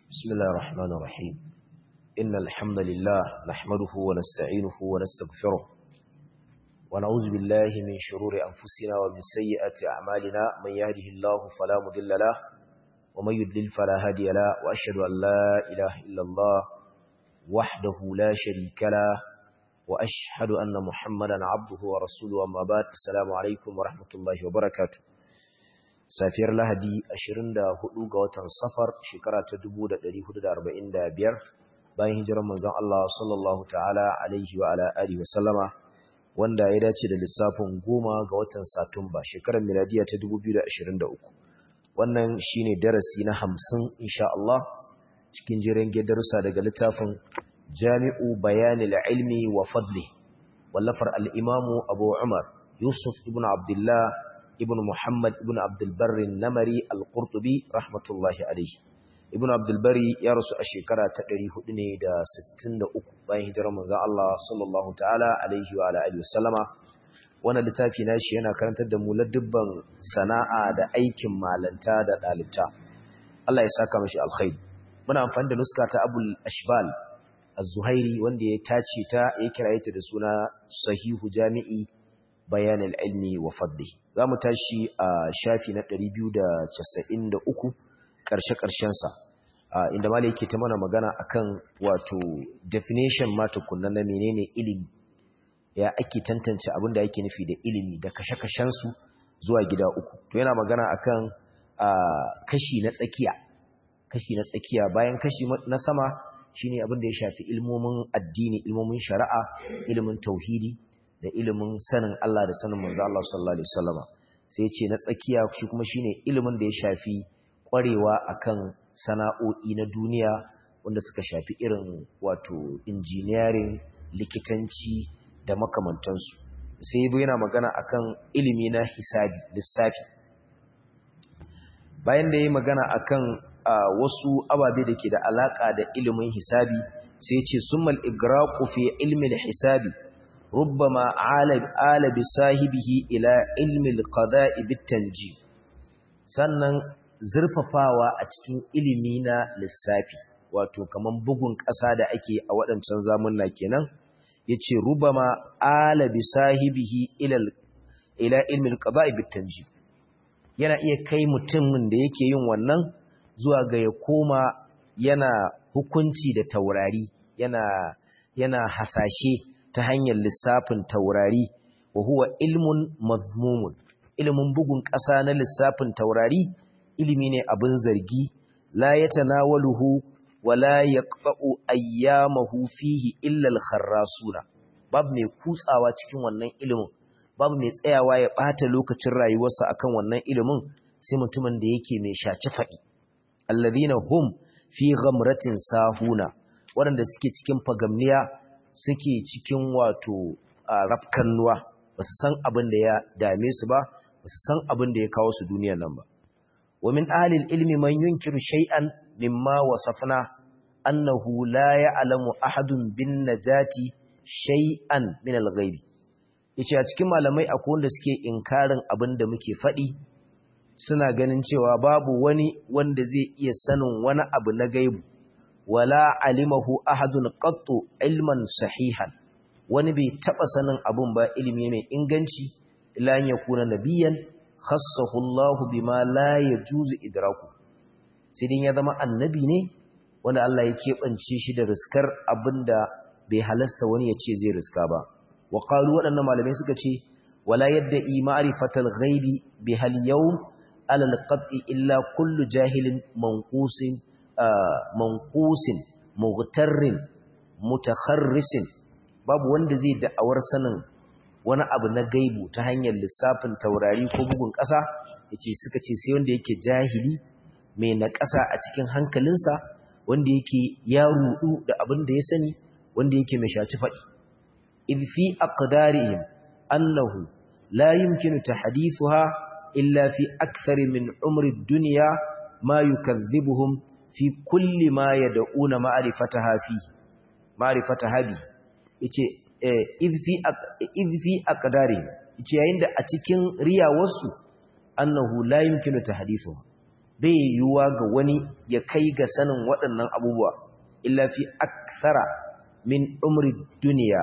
بسم الله الرحمن الرحيم إن الحمد لله نحمده ونستعينه ونستغفره ونعوذ بالله من شرور أنفسنا ومن سيئات أعمالنا من يهده الله فلا مضل له ومن يضلل فلا هادي له وأشهد أن لا إله إلا الله وحده لا شريك له وأشهد أن محمدا عبده ورسوله أما بعد السلام عليكم ورحمة الله وبركاته safiyar lahadi 24 ga watan safar shekara ta 1445 bayan hijirar manzon Allah sallallahu ta'ala alaihi wa ala alihi wa sallama wanda ya dace da lissafin goma ga watan satumba shekarar miladiya ta 2023 wannan shine darasi na 50 insha Allah cikin jiran darussa daga littafin Jami'u Bayanil Ilmi wa Fadli wallafar al-Imamu Abu Umar Yusuf ibn Abdullah ibn Muhammad ibn Abdulbarri Namari al-Qurtubi rahmatullahi alaihi ibn Abdulbari ya rasu a shekara ta 400 ne da 63 bayan hijirar manzon Allah sallallahu ta'ala alaihi wa alihi wasallama wannan littafi nashi yana karantar da mu ladubban sana'a da aikin malanta da dalibta Allah ya saka mashi alkhairi muna amfani da nuska ta Abul Ashbal Az-Zuhairi wanda ya tace ta ya kiraye ta da suna Sahihu Jami'i bayan ilmi wa fadli za mu tashi a shafi na 293 ƙarshe-ƙarshensa inda mala yake ta mana magana akan wato definition ma tukunna na menene ilimi ya ake tantance abin da yake nufi da ilimi da kashe-kashensu zuwa gida uku to yana magana akan kashi na tsakiya kashi na tsakiya bayan kashi na sama shine abin da ya shafi ilmomin addini ilmomin shari'a ilimin tauhidi da ilimin sanin Allah da sanin manzo Allah sallallahu alaihi wasallama sai ce na tsakiya shi kuma shine ilimin da ya shafi kwarewa akan sana'o'i na duniya wanda suka shafi irin wato engineering likitanci da makamantansu sai yabo yana magana akan ilimi na hisabi lissafi bayan da yayi magana akan wasu ababe da ke da alaka da ilimin hisabi sai ya ce summal igraqu fi ilmi hisabi ربما آل آل بصاحبه إلى علم القضاء بالتنجيم sannan zurfafawa a cikin ilimi na lissafi wato kaman bugun ƙasa da ake a waɗancan zamunna kenan yace rubama ala bi sahibihi ila ila ilmi al-qada'i bit-tanjim yana iya kai mutumin da yake yin wannan zuwa ga ya koma yana hukunci da taurari yana yana hasashe ta hanyar lissafin taurari wa huwa ilmun mazmumun ilimin bugun ƙasa na lissafin taurari ilimi ne abin zargi la yatanawaluhu wa la yaqta'u ayyamahu fihi illa al-kharrasuna babu mai kutsawa cikin wannan ilimin babu mai tsayawa ya bata lokacin rayuwarsa akan wannan ilimin sai mutumin da yake mai shaci fadi alladhina hum fi ghamratin sahuna waɗanda suke cikin fagamniya suke cikin wato rafkannuwa ba su san abin da ya dame su ba ba su san abin da ya kawo su duniyar nan ba wa min ahlil ilmi man yunkiru shay'an mimma wasafna annahu la ya'lamu ahadun bin najati shay'an min al-ghaib yace a cikin malamai akwai wanda suke inkarin abin da muke faɗi suna ganin cewa babu wani wanda zai iya sanin wani abu na gaibu wala alimahu ahadun qattu ilman sahihan wani bai taba sanin abun ba ilimi mai inganci illa an yakuna nabiyan khassahu Allah bima la yajuzu idraku sai din ya zama annabi ne wanda Allah ya kebance shi da riskar abinda bai halasta wani ya ce zai riska ba wa qalu wadannan malamai suka ce wala yadda ma'rifatal ghaibi bihal yawm ala al-qat'i illa kullu jahilin manqusin manqusin mughtarrin mutakharrisin babu wanda zai da'awar sanin wani abu na gaibu ta hanyar lissafin taurari ko bugun ƙasa yace suka ce sai wanda yake jahili mai na ƙasa a cikin hankalinsa wanda yake ya rudu da abin da ya sani wanda yake mai shaci faɗi idh fi aqdarihim annahu la yumkinu tahdithuha illa fi akthari min umri ad-dunya ma yukadhibuhum fi kulli ma yad'una ma'rifataha fi ma'rifataha bi yace idh fi idh fi aqdari yace yayin da a cikin riyawarsu annahu la yumkinu tahdithu bai yiwuwa ga wani ya kai ga sanin waɗannan abubuwa illa fi akthara min umri duniya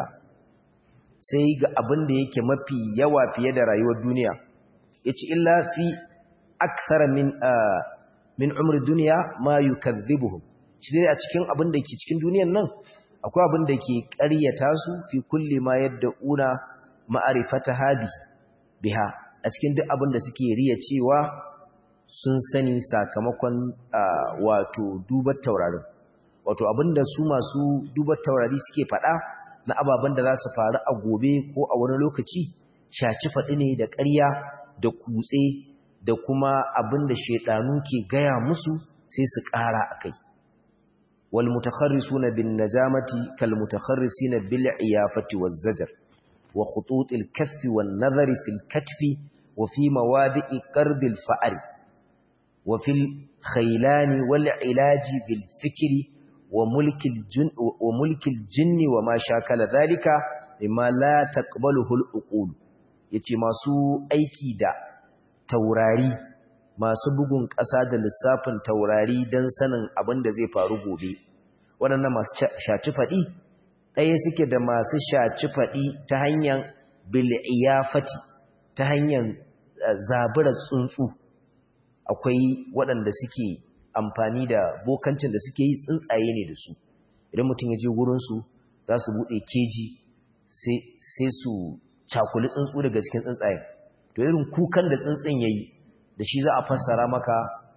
sai ga abin da yake mafi yawa fiye da rayuwar duniya yace illa fi akthara min min umri duniya ma yukazzibuhum shi dai a cikin abin da ke cikin duniyar nan akwai abin da ke ƙaryata su fi kulli ma yadda una ma'arifata hadi biha a cikin duk abin da suke riya cewa sun sani sakamakon wato dubar taurarin wato abin da su masu dubar taurari suke faɗa na ababen da za su faru a gobe ko a wani lokaci shaci faɗi ne da ƙarya da kutse da kuma abin da shaidanu ke gaya musu sai su ƙara a kai والمتخرسون بالنجامة كالمتخرسين بالعيافة والزجر وخطوط الكف والنظر في الكتف وفي موادئ قرد الفأر وفي الخيلان والعلاج بالفكر وملك الجن, وملك الجن وما شاكل ذلك مما لا تقبله الأقول yace masu aiki da taurari masu bugun ƙasa da lissafin taurari don sanin abin da zai faru gobe waɗannan masu shaci faɗi ɗaya suke da masu shaci faɗi ta hanyar bil'iyafati ta hanyar zabura tsuntsu akwai waɗanda suke amfani da bokancin da suke yi tsuntsaye ne da su idan mutum ya je wurinsu za su buɗe keji sai su cakuli tsuntsu daga cikin tsuntsaye to irin kukan da tsuntsun ya yi da shi za a fassara maka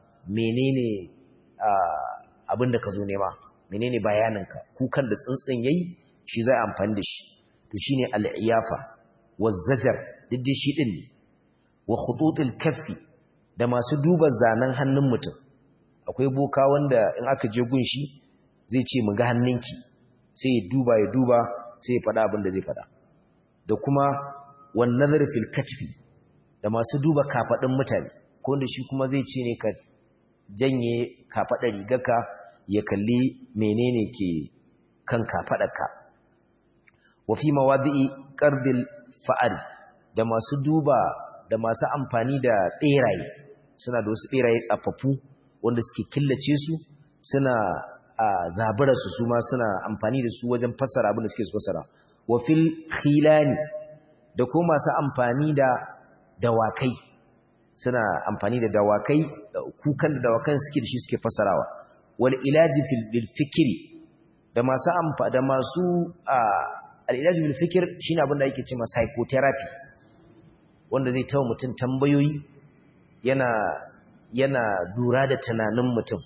menene abin da ka zo nema menene bayaninka kukan da tsuntsun yayi shi za a amfani da shi to shine al-iyafa waz-zajar diddi shi din ne wa khututul kaffi da masu duba zanen hannun mutum akwai boka wanda in aka je gun shi zai ce mu ga hannunki sai ya duba ya duba sai ya faɗa abin da zai faɗa da kuma wan nazar fil katfi da masu duba kafadin mutane ko da shi kuma zai ce ne ka janye kafaɗa rigarka ya kalli menene ke kan kafaɗarka wa fi mawadi'i qardil fa'al da masu duba da masu amfani da beraye suna da wasu beraye tsafaffu wanda suke killace su suna zabura su su ma suna amfani da su wajen fassara abin da suke su fassara wa fil khilani da kuma masu amfani da dawakai suna amfani da dawakai kukan da dawakan suke da shi suke fasarawa wal ilaji fil bil fikri da masu amfa da masu al ilaji bil fikr shine abin da yake cewa psychotherapy wanda zai tawo mutum tambayoyi yana yana lura da tunanin mutum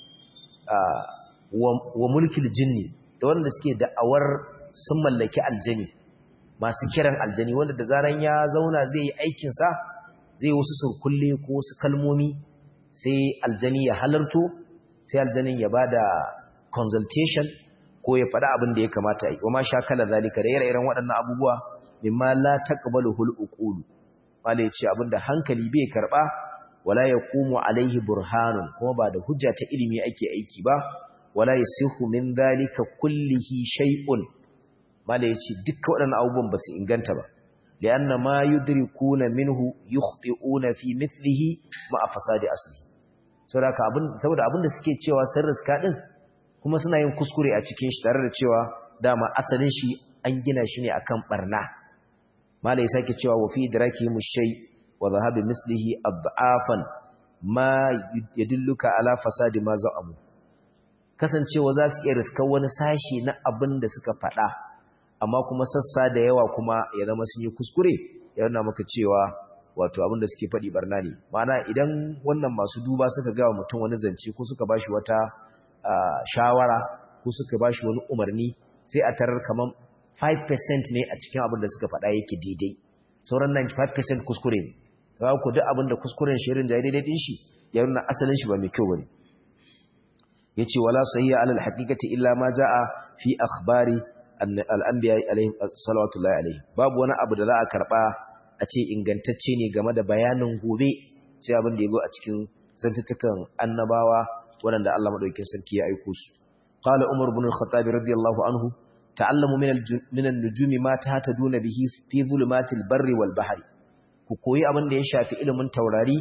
wa mulkil jinni da wanda suke da'awar sun mallaki aljani masu kiran aljani wanda da zaran ya zauna zai yi aikin sa zai wasu surkulle ko wasu kalmomi sai aljani ya halarto sai aljanin ya bada consultation ko ya faɗa abin da ya kamata yi wama sha kala zalika da ire-iren waɗannan abubuwa mimma la taqbaluhul uqul wala yace abin da hankali bai karba wala yaqumu alaihi burhanun kuma ba da hujja ta ilimi ake aiki ba wala yasihu min zalika kullihi shay'un mala yace dukkan waɗannan abubuwan ba su inganta ba لأن ما يدركون منه يخطئون في مثله مع فساد أصله saboda abin saboda abin da suke cewa sun riska din kuma suna yin kuskure a cikin shi tare da cewa dama asalin shi an gina shi ne akan barna malai sake cewa wa fi idraki mushay wa dhahabi mislihi adafan ma yadulluka ala fasadi ma za'amu kasancewa za su iya riskar wani sashi na abin da suka faɗa amma kuma sassa da yawa kuma ya zama sun yi kuskure ya nuna maka cewa wato abin da suke faɗi barna ne ma'ana idan wannan masu duba suka ga mutum wani zance ko suka bashi wata shawara ko suka bashi wani umarni sai a tarar kamar 5% ne a cikin abin da suka faɗa yake daidai sauran 95% kuskure ne ga ku duk abin da kuskuren shirin jayi daidai din shi ya nuna asalin shi ba mai kyau bane yace wala sahiya alal haqiqati illa ma jaa fi akhbari al'ambiya alaihim salawatullahi alaihi babu wani abu da za a karɓa a ce ingantacce ne game da bayanin gobe sai abin da ya zo a cikin zantattukan annabawa waɗanda Allah maɗaukin sarki ya aiko su qala umar ibn al-khattab radiyallahu anhu ta'allamu min an-nujumi ma tahtaduna bihi fi zulumatil barri wal bahri ku koyi abin da ya shafi ilimin taurari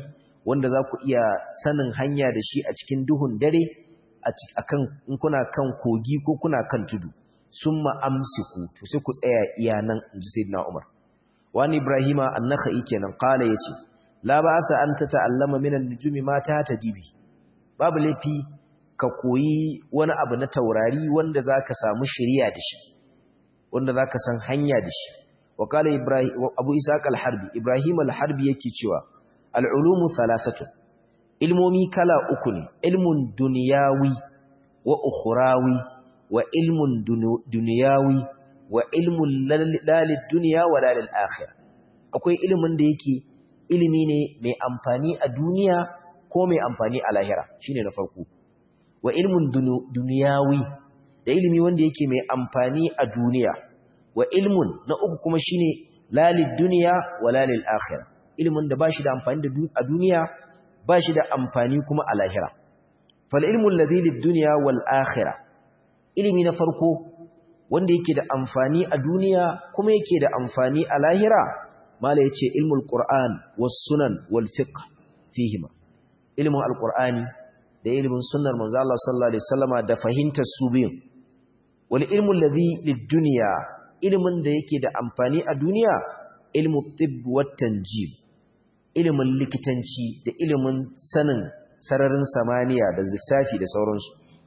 wanda za ku iya sanin hanya da shi a cikin duhun dare akan in kuna kan kogi ko kuna kan tudu summa amsiku to sai ku tsaya iya nan inji sayyidina Umar wani Ibrahima an-Nakhai kenan qala yace la ba'sa an tata'allama min an-nujumi ma ta tadibi babu lafi ka koyi wani abu na taurari wanda zaka samu shari'a da shi wanda zaka san hanya da shi wa qala Ibrahim Abu Ishaq al-Harbi Ibrahim al-Harbi yake cewa al-ulumu thalathatu ilmomi kala uku ne ilmun duniyawi wa ukhrawi wa ilmun duniyawi wa ilmun lalil duniya wa lalil akhirah akwai ilimin da yake ilimi ne mai amfani a duniya ko mai amfani a lahira shine na farko wa ilmun duniyawi da ilimi wanda yake mai amfani a duniya wa ilmun na uku kuma shine lalil duniya wa lalil akhirah ilimin da bashi da amfani a duniya bashi da amfani kuma a lahira fal ilmu alladhi lid dunya wal akhirah ilimi na farko wanda yake da amfani a duniya kuma yake da amfani a lahira mala yace ilmul qur'an was sunan wal fiqh fihima ilmin alqur'ani da ilmin sunnar manzo Allah sallallahu alaihi wasallama da fahimtar su biyun wal ilmu alladhi lid dunya ilmin da yake da amfani a duniya ilmu tibb wat tanjim ilmin likitanci da ilmin sanin sararin samaniya da lissafi da sauransu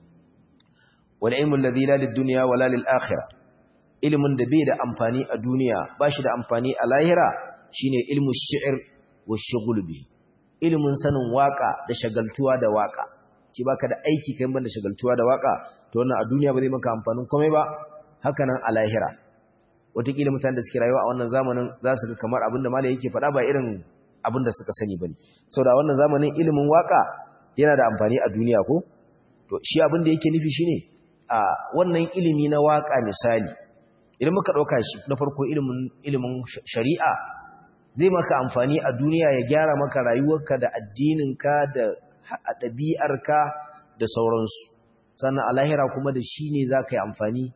wal ilmu alladhi la lid dunya wala lil akhirah ilmin da bai da amfani a duniya bashi da amfani a lahira shine ilmu shi'r wa shughul bi ilmin sanin waka da shagaltuwa da waka ci baka da aiki kai banda shagaltuwa da waka to wannan a duniya ba zai maka amfanin komai ba haka nan a lahira wataƙila mutanen da suke rayuwa a wannan zamanin za su ga kamar abinda malai yake faɗa ba irin abinda suka sani bane saboda wannan zamanin ilimin waka yana da amfani a duniya ko to shi abin da yake nufi shine a wannan ilimi na waka misali idan muka dauka shi na farko ilimin ilimin shari'a zai maka amfani a duniya ya gyara maka rayuwarka da addininka da ɗabi'arka da sauransu sannan a lahira kuma da shi ne za ka yi amfani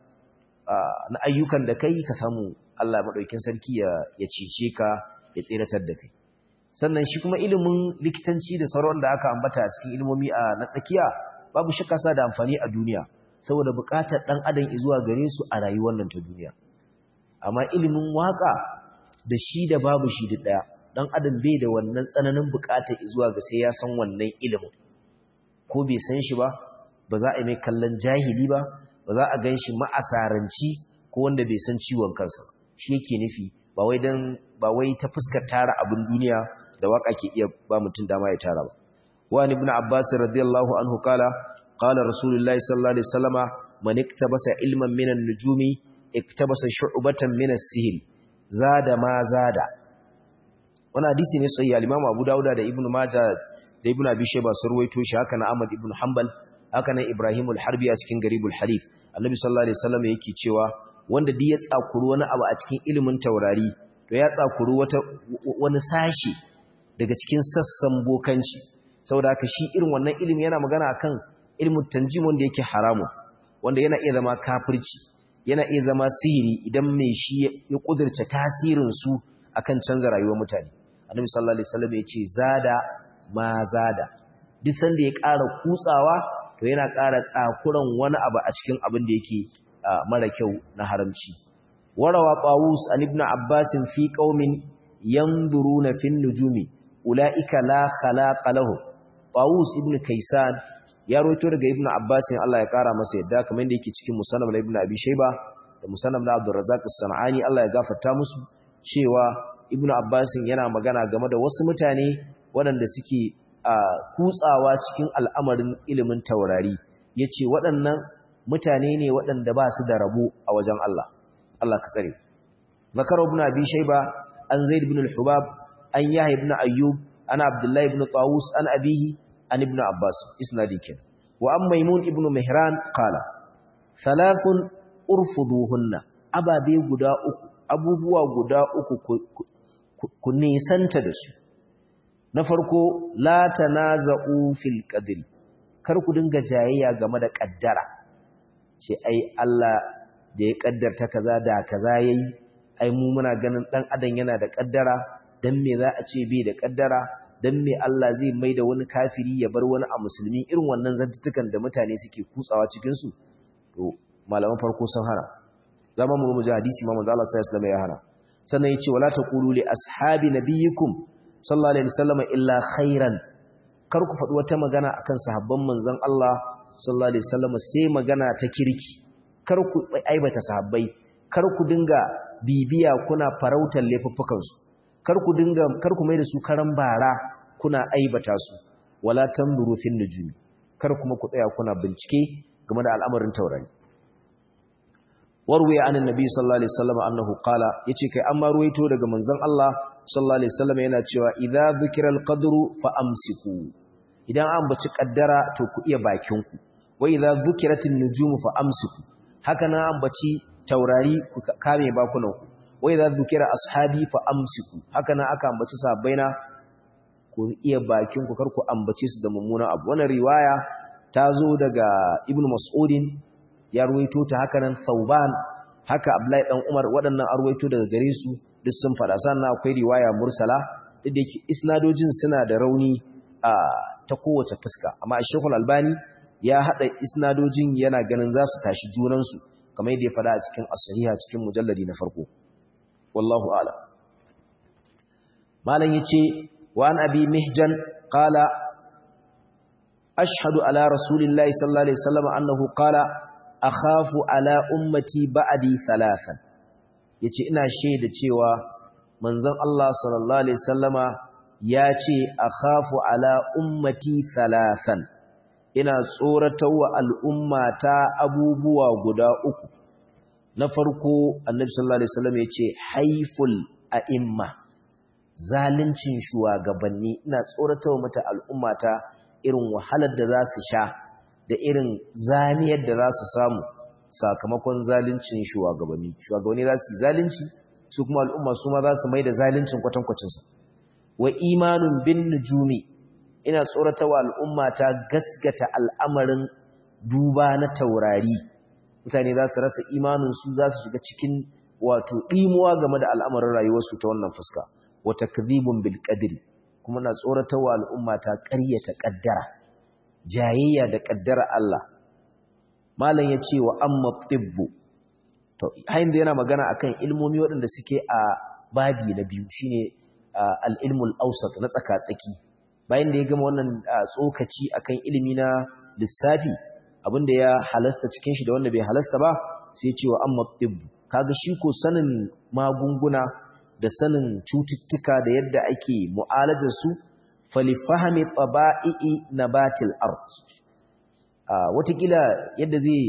na ayyukan da kai ka samu Allah maɗaukin sarki ya cece ka ya tseratar da kai sannan shi kuma ilimin likitanci da sauran da aka ambata a cikin ilimomi a na tsakiya babu shakka sa da amfani a duniya saboda buƙatar ɗan adam zuwa gare su a rayuwar nan ta duniya amma ilimin waka da shi da babu shi da ɗaya ɗan adam bai da wannan tsananin buƙatar zuwa ga sai ya san wannan ilimin ko bai san shi ba ba za a yi mai kallon jahili ba ba za a gan shi ma'asaranci ko wanda bai san ciwon kansa shi yake nufi ba wai dan ba wai ta fuskar tara abin duniya da waka ke iya ba mutum dama ya tara ba wani ibn abbas radiyallahu anhu kala qala rasulullahi sallallahu alaihi wasallama man iktabasa ilman min an-nujumi iktabasa shu'batan min as-sihr zada ma zada wannan hadisi ne sai al-imam abu dauda da ibn majah da ibn abi shayba sun ruwaito shi haka na ahmad ibn hanbal haka nan ibrahim al-harbi a cikin garibul hadith annabi sallallahu alaihi wasallam yake cewa wanda duk ya tsakuru wani abu a cikin ilimin taurari to ya tsakuru wata wani sashi daga cikin sassan bokanci saboda haka shi irin wannan ilimi yana magana akan ilmin tanjim wanda yake haramu wanda yana iya zama kafirci yana iya zama sihiri idan mai shi ya kudurce tasirin su akan canza rayuwar mutane annabi sallallahu alaihi wasallam ya ce zada ma zada duk sanda ya ƙara kutsawa to yana ƙara tsakuran wani abu a cikin abin da yake mara kyau na haramci warawa qawus an ibn abbas fi qaumin yanzuruna fin nujumi ulaika la khalaqa lahu qawus ibn kaysan ya roto daga ibn abbas Allah ya kara masa yadda kamar yadda yake cikin musannaf ibn abi shayba da musannaf na abdul razzaq as-sanani Allah ya gafarta musu cewa ibn abbas yana magana game da wasu mutane waɗanda suke kutsawa cikin al'amarin ilimin taurari yace waɗannan mutane ne waɗanda ba su da rabo a wajen Allah Allah ka tsare zakar ibn abi shayba an zaid ibn al-hubab an yahya ibn ayyub ana abdullah ibn tawus an abihi an ibn abbas isnadi kin wa an maimun ibn mihran qala thalathun urfuduhunna ababe guda uku abubuwa guda uku ku nisanta da su na farko la tanaza'u fil qadri kar ku dinga jayayya game da kaddara ce ai Allah da ya kaddarta kaza da kaza yayi ai mu muna ganin dan adam yana da kaddara dan me za a ce bai da kaddara dan me Allah zai maida wani kafiri ya bar wani a musulmi irin wannan zantutukan da mutane suke kutsawa cikin su to malaman farko sun hana zama mu mu ji hadisi ma manzo Allah sallallahu alaihi wasallam ya hana sannan yace wala taqulu li ashabi nabiyikum sallallahu alaihi wasallam illa khairan kar ku faɗi wata magana akan sahabban manzon Allah sallallahu alaihi wasallam sai magana ta kirki kar ku aibata sahabbai kar ku dinga bibiya kuna farautar laifuffukan su kar ku dinga kar ku maida su karan bara kuna aibata su wala tanzuru fin nujumi kar kuma ku tsaya kuna bincike game da al'amarin taurari warwaya anan nabi sallallahu alaihi wasallam annahu qala yace kai amma ruwaito daga manzon Allah sallallahu alaihi wasallam yana cewa idza dhukira al-qadru fa amsiku idan an baci kaddara to ku iya bakin ku wa idza dhukiratin nujumu fa amsiku haka nan an baci taurari ku kame bakunan ku wa idza dhukira ashabi fa amsiku haka nan aka ambaci sahabbaina ku iya bakin ku kar ku ambace su da mummuna abu wannan riwaya ta zo daga ibnu mas'udin ya ruwaito ta haka nan Thauban haka Abdullahi dan Umar waɗannan arwaito daga gare su duk sun fada sannan akwai riwaya mursala duk da yake isnadojin suna da rauni a ta kowace fuska amma Sheikh Al-Albani ya hada isnadojin yana ganin za su tashi junan su kamar yadda ya fada a cikin as-sahiha cikin mujalladi na farko wallahu a'lam malam yace wa an abi mihjan qala ashhadu ala rasulillahi sallallahu alaihi wasallam annahu qala akhafu ala ummati ba'di thalathan yace ina shaida cewa manzon Allah sallallahu alaihi wasallama yace akhafu ala ummati thalathan ina tsoratawa al'ummata abubuwa guda uku na farko annabi sallallahu alaihi wasallam yace haiful a'imma zalincin shugabanni ina tsoratawa mata al'ummata irin wahalar da za su sha da irin zaniyar da za su samu sakamakon zalincin shugabanni shugabanni za su yi zalunci su kuma al'umma su ma za su mai da zalincin kwatankwacinsa wa imanun bin nujumi ina tsoratawa al'umma ta gaskata al'amarin duba na taurari mutane za su rasa imaninsu za su shiga cikin wato ɗimuwa game da al'amarin rayuwarsu ta wannan fuska wata kadhibun bil qadri kuma na tsoratawa al'umma ta ƙaryata ƙaddara jayayya da ƙaddara Allah malam ya ce wa amma tibbu to hain da yana magana akan ilmomi waɗanda suke a babi na biyu shine al-ilmul awsat na tsaka-tsaki bayan da ya gama wannan tsokaci akan ilimi na lissafi abinda ya halasta cikin shi da wanda bai halasta ba sai ya ce wa amma tibbu kaga shi ko sanin magunguna da sanin cututtuka da yadda ake mu'alajar su falifahami taba'i'i nabatil ard watakila yadda zai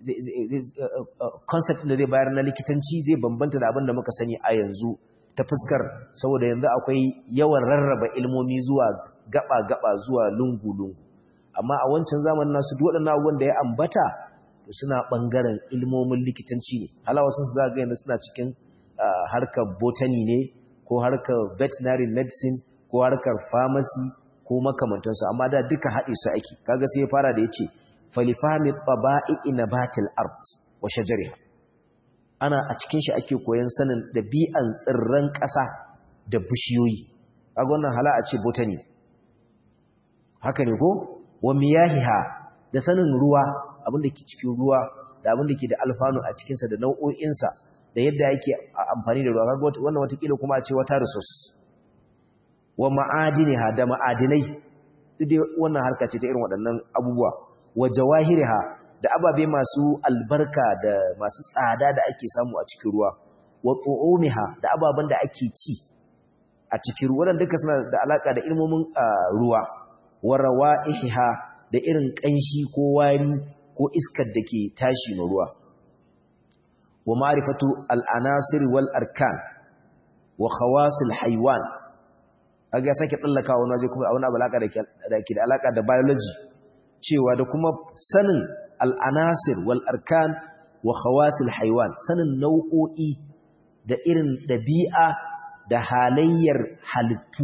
concept da zai bayar na likitanci zai bambanta da abin da muka sani a yanzu ta fuskar saboda yanzu akwai yawan rarraba ilmomi zuwa gaba-gaba zuwa lungu-lungu amma a wancan zamanin nasu duk waɗannan abubuwan da ya ambata to suna ɓangaren ilmomin likitanci ne halawa sun za ga yanzu suna cikin harkar botany ne ko harkar veterinary medicine ko harkar pharmacy ko makamantansu amma da duka haɗe su ake kaga sai ya fara da yace falifami taba'i nabatil ard wa shajariha ana a cikin shi ake koyon sanin dabi'an tsirran ƙasa da bishiyoyi kaga wannan hala a ce botany haka ne ko wa miyahiha da sanin ruwa abin da ke cikin ruwa da abin da ke da alfanu a cikinsa da nau'o'insa da yadda yake amfani da ruwa kaga wannan watakila kuma a ce wata resources wa ma'adiniha da ma'adinai dai wannan harka ce ta irin waɗannan abubuwa wa jawahiriha da ababe masu albarka da masu tsada da ake samu a cikin ruwa wa tu'umiha da ababen da ake ci a cikin ruwa duka suna da alaka da ilmomin ruwa wa rawa'iha da irin kanshi ko wari ko iskar da ke tashi na ruwa wa ma'rifatu al-anasir wal arkan wa khawasil haywan kaga sake tsallaka wani waje kuma a wani alaka da ke da alaka da biology cewa da kuma sanin al'anasir wal arkan wa khawasil haiwan sanin nau'o'i da irin ɗabi'a da halayyar halittu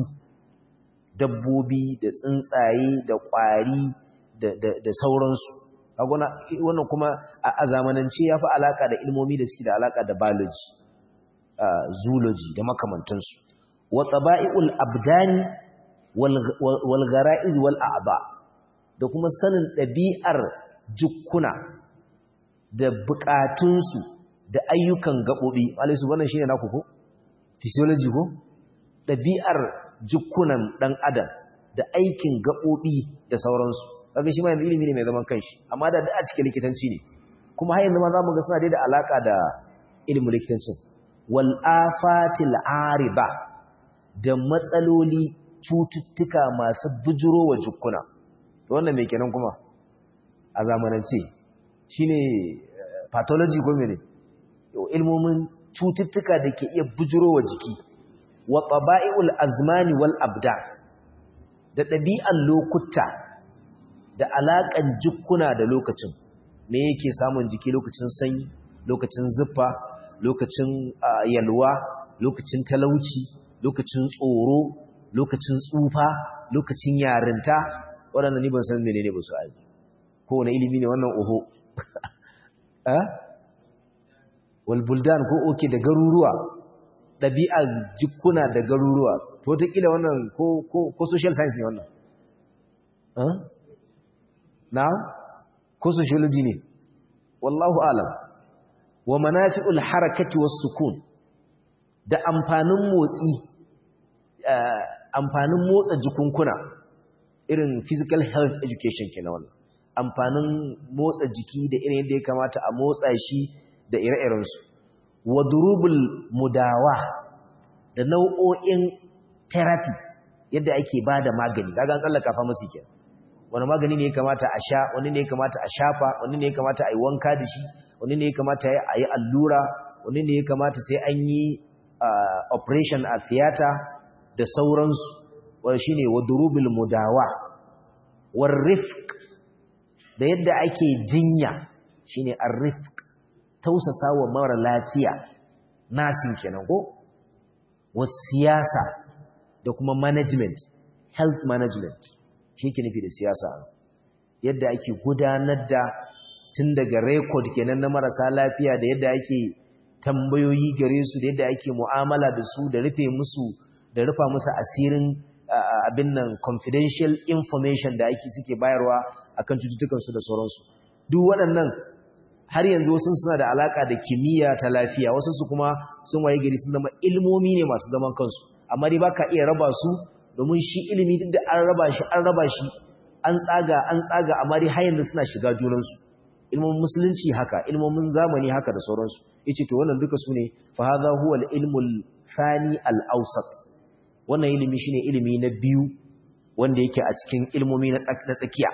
dabbobi da tsuntsaye da ƙwari da sauransu wannan kuma a zamanance ya fi alaka da ilmomi da suke da alaka da biology zoology da makamantansu wa tsaba'i'ul abdani wal ghara'iz wal a'ba da kuma sanin ɗabi'ar jukkuna da bukatunsu da ayyukan gaɓoɓi alaisu wannan shi ne naku ko? physiology ko? ɗabi'ar jukkunan ɗan adam da aikin gaɓoɓi da sauransu kaga shi ma yanzu ilimi ne mai zaman kanshi amma da a cikin likitanci ne kuma har yanzu ma za mu ga suna dai da alaka da ilimin likitancin wal afatil ariba da matsaloli cututtuka masu bujuro wa jukkuna wannan mai kenan kuma a zamanance shine pathology ko mene ilmomin cututtuka da ke iya bujuro wa jiki wa taba'iul azmani wal abda da ɗabi'an lokuta da alaƙan jikuna da lokacin me yake samun jiki lokacin sanyi lokacin zuffa lokacin yalwa lokacin talauci lokacin tsoro lokacin tsufa lokacin yarinta waɗanda ni ban san menene ba su aiki kowane ilimi ne wannan oho walbuldan ko oke da garuruwa ɗabi'ar jikuna da garuruwa to wataƙila wannan ko social science ne wannan na ko sociology ne wallahu alam wa manafi'ul harakati was sukun da amfanin motsi amfanin motsa jikunkuna irin physical health education kenan wannan amfanin motsa jiki da irin yadda ya kamata a motsa shi da ire-irensu wa durubul mudawa da nau'o'in therapy yadda ake ba da magani kaga an tsallaka pharmacy kenan wani magani ne ya kamata a sha wani ne ya kamata a shafa wani ne ya kamata a yi wanka da shi wani ne ya kamata a yi allura wani ne ya kamata sai an yi operation a theater da sauransu wani shi ne wa durubul mudawa war rifq da yadda ake jinya shine ar-rifq tausasa wa mara lafiya nasin kenan ko was siyasa da kuma management health management shi ke nufi da siyasa yadda ake gudanar da tun daga record kenan na marasa lafiya da yadda ake tambayoyi gare su da yadda ake mu'amala da su da rufe musu da rufa musu asirin abin nan confidential information da ake suke bayarwa akan cututtukansu da sauransu duk waɗannan har yanzu wasu suna da alaka da kimiyya ta lafiya wasu su kuma sun waye gari sun zama ilmomi ne masu zaman kansu amma dai baka iya raba su domin shi ilimi duk da an raba shi an raba shi an tsaga an tsaga amma dai har yanzu suna shiga junansu ilmomin musulunci haka ilmomin zamani haka da sauransu yace to wannan duka sune fa hadha huwa al-ilmul thani al-awsat wannan ilimi shine ilimi na biyu wanda yake a cikin ilmomi na tsakiya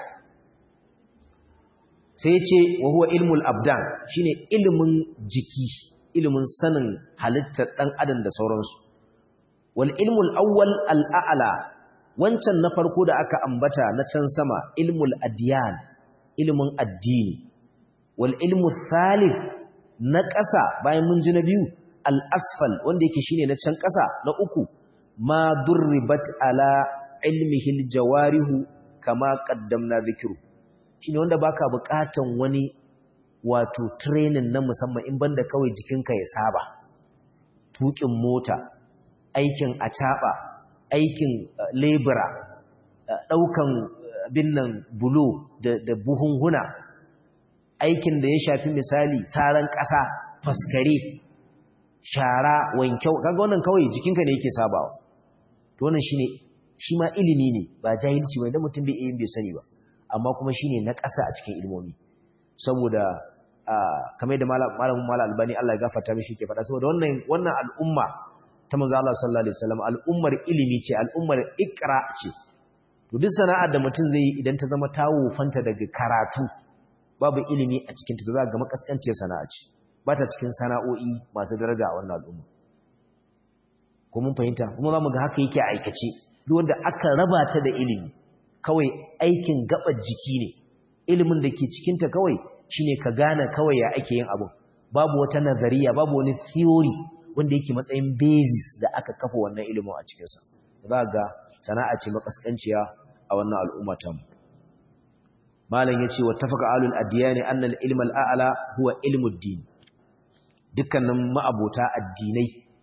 sai yace wa huwa ilmul abdan shine ilimin jiki ilimin sanin halittar dan adam da sauransu wal ilmul awwal al a'la wancan na farko da aka ambata na can sama ilmul adyan ilimin addini wal ilmu thalith na ƙasa bayan mun ji na biyu al asfal wanda yake shine na can ƙasa na uku ma durribat ala ilmihi al jawarihu kama qaddamna dhikru shine wanda baka buƙatan wani wato training na musamman in banda kawai jikinka ya saba tukin mota aikin acaba aikin lebura daukan binnan bulo da buhunhuna aikin da ya shafi misali saran ƙasa faskare shara wankyau kaga wannan kawai jikinka ne yake sabawa to wannan shine shi ma ilimi ne ba jahilci ba idan mutum bai yin bai sani ba amma kuma shine na ƙasa a cikin ilmomi saboda kamar da malamin mala albani Allah ya gafarta mishi ke faɗa saboda wannan wannan al'umma ta manzo Allah sallallahu alaihi wasallam al'ummar ilimi ce al'ummar ikra ce to duk sana'ar da mutum zai yi idan ta zama tawo fanta daga karatu babu ilimi a cikin ta za ga makaskanciyar sana'a ce ba ta cikin sana'o'i masu daraja a wannan al'umma ko mun fahimta kuma zamu ga haka yake aikace duk wanda aka raba ta da ilimi kawai aikin gabar jiki ne ilimin da ke cikin ta kawai shine ka gane kawai ya ake yin abu babu wata nazariya babu wani theory wanda yake matsayin basis da aka kafa wannan ilimin a cikin sa za ga sana'a ce makaskanciya a wannan al'umma ta mu malam yace wa tafaqa alul adyani anna al-ilm al-a'la huwa ilmud din dukkanin ma'abota addinai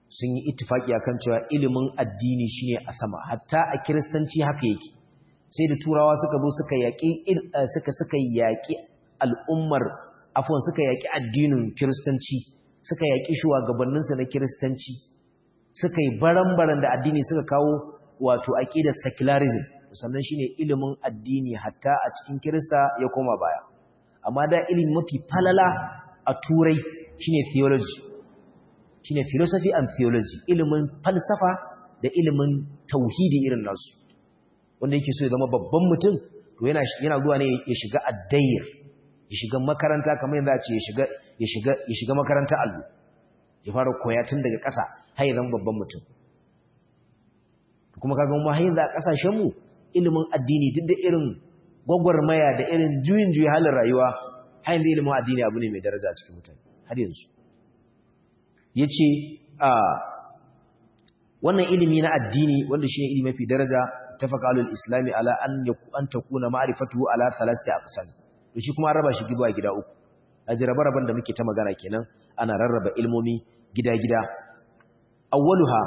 sun yi ittifaki akan cewa ilimin addini shine a sama hatta a kiristanci haka yake sai da turawa suka zo suka yaƙi suka suka yaƙi al'ummar afwan suka yaƙi addinin kiristanci suka yaƙi shugabanninsa na kiristanci suka yi baran-baran da addini suka kawo wato aqidar secularism sannan shine ilimin addini hatta a cikin kirista ya koma baya amma da ilimi mafi falala a turai shine theology shine philosophy and theology ilimin falsafa da ilimin tauhidi irin nasu wanda yake so ya zama babban mutum to yana yana zuwa ne ya shiga addayir ya shiga makaranta kamar yadda ce ya shiga ya shiga ya shiga makaranta allo ya fara koya tun daga ƙasa har ya zama babban mutum kuma kaga mu har yanzu a kasashen mu ilimin addini duk da irin gwagwarmaya da irin juyin juyi halin rayuwa har yanzu ilimin addini abu ne mai daraja a cikin mutane har yanzu yace a wannan ilimi na addini wanda shine ilimi mafi daraja tafaka alul islami ala an an takuna ma'rifatu ala thalathati aqsam to shi kuma raba shi gida gida uku aji rabe-raben da muke ta magana kenan ana rarraba ilmomi gida-gida awwaluha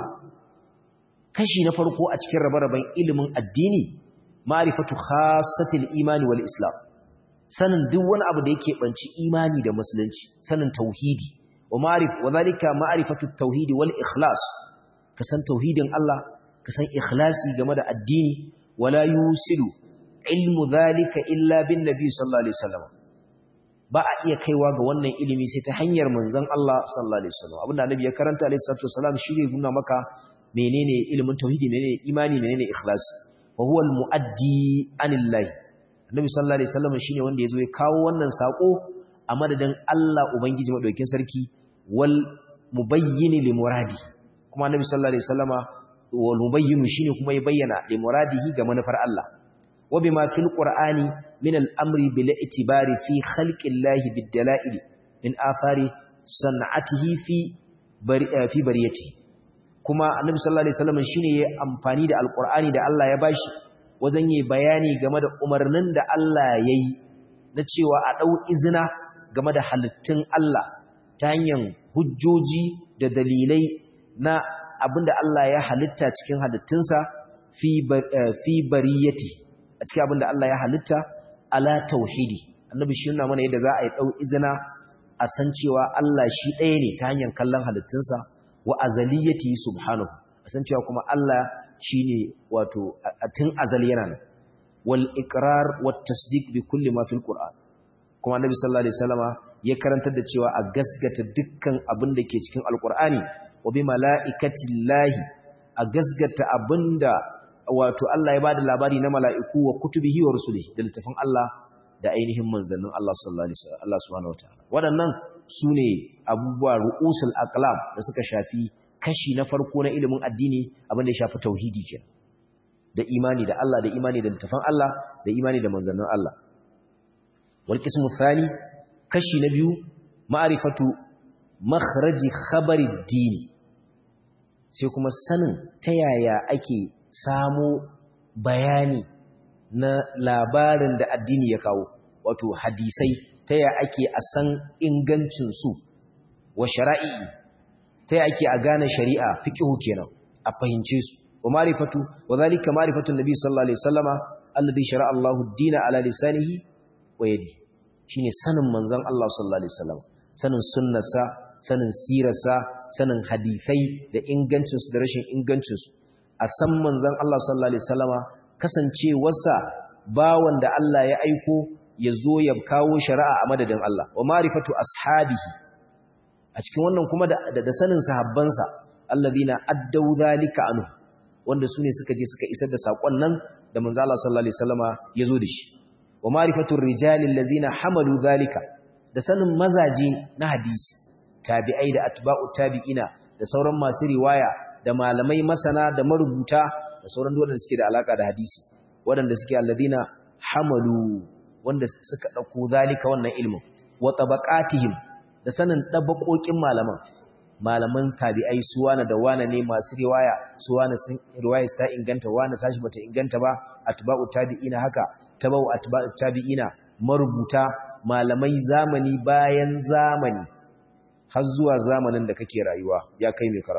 kashi na farko a cikin rabe-raben ilimin addini ma'rifatu khassatil imani wal islam sanin duk wani abu da yake banci imani da musulunci sanin tauhidi wa ma'rif wa zalika ma'rifatu tauhidi wal ikhlas ka san tauhidin Allah ka san ikhlasi game da addini wala yusilu ilmu zalika illa bin nabi sallallahu alaihi wasallam ba a iya kaiwa ga wannan ilimi sai ta hanyar manzon Allah sallallahu alaihi wasallam abinda annabi ya karanta alaihi salatu wasallam shi ne nuna maka menene ilimin tauhidi menene imani menene ikhlasi wa huwa almuaddi anillahi annabi sallallahu alaihi wasallam shine wanda yazo ya kawo wannan sako a madadin Allah ubangiji madaukakin sarki wal mubayyin li muradi kuma annabi sallallahu alaihi wasallama wal mubayyin shine kuma ya bayyana li muradihi ga manufar Allah wa bima fil qur'ani min al amri bil i'tibari fi khalqi llahi bid dalail min athari san'atihi fi bari fi bariyatihi kuma annabi sallallahu alaihi wasallam shine yayi amfani da alqur'ani da Allah ya bashi wajen yi bayani game da umarnin da Allah yayi na cewa a dau izina game da halittun Allah ta hanyar hujjoji da dalilai na abinda Allah ya halitta cikin halittunsa fi fi bariyati a cikin abinda Allah ya halitta ala tauhidi annabi shi yana mana yadda za a yi dau izina a san cewa Allah shi ɗaya ne ta hanyar kallon halittunsa wa azaliyati subhanahu san cewa kuma Allah shine wato tun azal yana nan wal iqrar wat tasdiq bi kulli ma fil qur'an kuma annabi sallallahu alaihi wasallama ya karantar da cewa a gasgata dukkan abin da ke cikin alqur'ani wa bi malaikatillahi a gasgata abinda wato Allah ya bada labari na mala'iku wa kutubihi wa rusulihi da littafin Allah da ainihin manzannin Allah sallallahu alaihi wasallam Allah subhanahu wataala waɗannan su ne abubuwa ru'usul aqlam da suka shafi kashi na farko na ilimin addini abin da ya shafi tauhidi ke da imani da Allah da imani da littafan Allah da imani da manzannin Allah wal qismu thani kashi na biyu ma'rifatu makhraji khabari dini sai kuma sanin ta yaya ake samo bayani na labarin da addini ya kawo wato hadisai ta ya ake a san ingancinsu wa shara'i ta ya ake a gane shari'a fiƙihu kenan a fahimce su wa marifatu wa zalika marifatun nabi sallallahu alaihi wasallama alladhi shara'a Allahu ad-dina ala lisanihi wa yadi shine sanin manzon Allah sallallahu alaihi wasallam sanin sunnarsa sanin sirarsa sanin hadisai da ingancinsu da rashin ingancinsu a san manzon Allah sallallahu alaihi wasallama kasancewarsa bawan da Allah ya aiko ya zo ya kawo shari'a a madadin Allah wa marifatu ashabihi a cikin wannan kuma da, da, sanin sahabbansa alladhina addaw zalika anhu wanda su ne suka je suka isar da sakon nan da manzo Allah sallallahu alaihi wasallama ya zo da shi wa marifatu rijali allazina hamalu zalika da sanin mazaje na hadisi tabi'ai da atba'u tabi'ina da sauran masu riwaya da malamai masana da marubuta da sauran wanda suke da alaka da hadisi waɗanda suke alladina hamalu wanda suka ɗauko zalika wannan ilmin wa tabaqatihim da sanin ɗabaƙoƙin malaman malaman tabi'ai su wane da wane ne masu riwaya su wane sun riwaya ta inganta wane tashi bata inganta ba atba'u tabi'ina haka tabau atba'u tabi'ina marubuta malamai zamani bayan zamani har zuwa zamanin da kake rayuwa ya kai mai karatu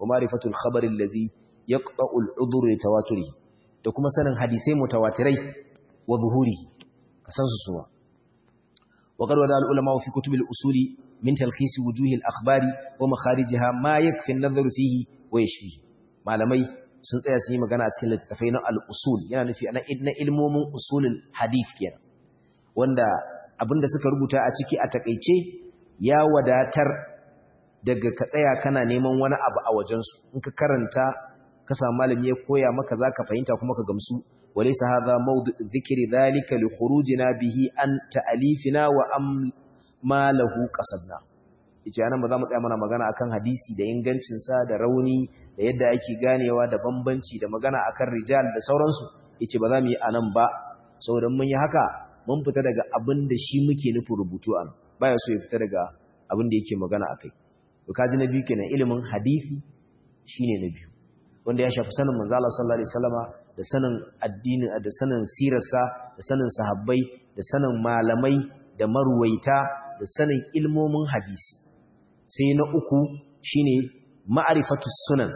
wa ma'rifatul khabar allazi yaqta'u al-udhr li tawaturihi da kuma sanin hadisai mutawatirai wa zuhurihi kasan su suwa wa qad wada al-ulama fi kutub al-usul min talkhis wujuh al-akhbari wa makharijiha ma yakfi an-nadhar fihi wa yashfihi malamai sun tsaya su yi magana a cikin littattafai na al-usul yana nufi na ilmomin usulul hadith kenan wanda abinda suka rubuta a ciki a takeice ya wadatar daga ka tsaya kana neman wani abu a wajensu in ka karanta ka samu malami ya koya maka zaka fahimta kuma ka gamsu walaysa hadha mawdu' dhikri dhalika li khurujina bihi an ta'alifina wa am ma lahu qasadna yace anan ba za mu tsaya mana magana akan hadisi da ingancin sa da rauni da yadda ake ganewa da bambanci da magana akan rijal da sauransu yace ba za mu yi anan ba saboda mun yi haka mun fita daga abin da shi muke nufin rubutu an baya so ya fita daga abin da yake magana akai to kaji na biyu kenan ilimin hadisi shine na biyu wanda ya shafi sanin manzo Allah sallallahu alaihi wasallama da sanin addini da sanin sirarsa da sanin sahabbai da sanin malamai da marwaita da sanin ilmomin hadisi sai na uku shine ma'rifatus sunan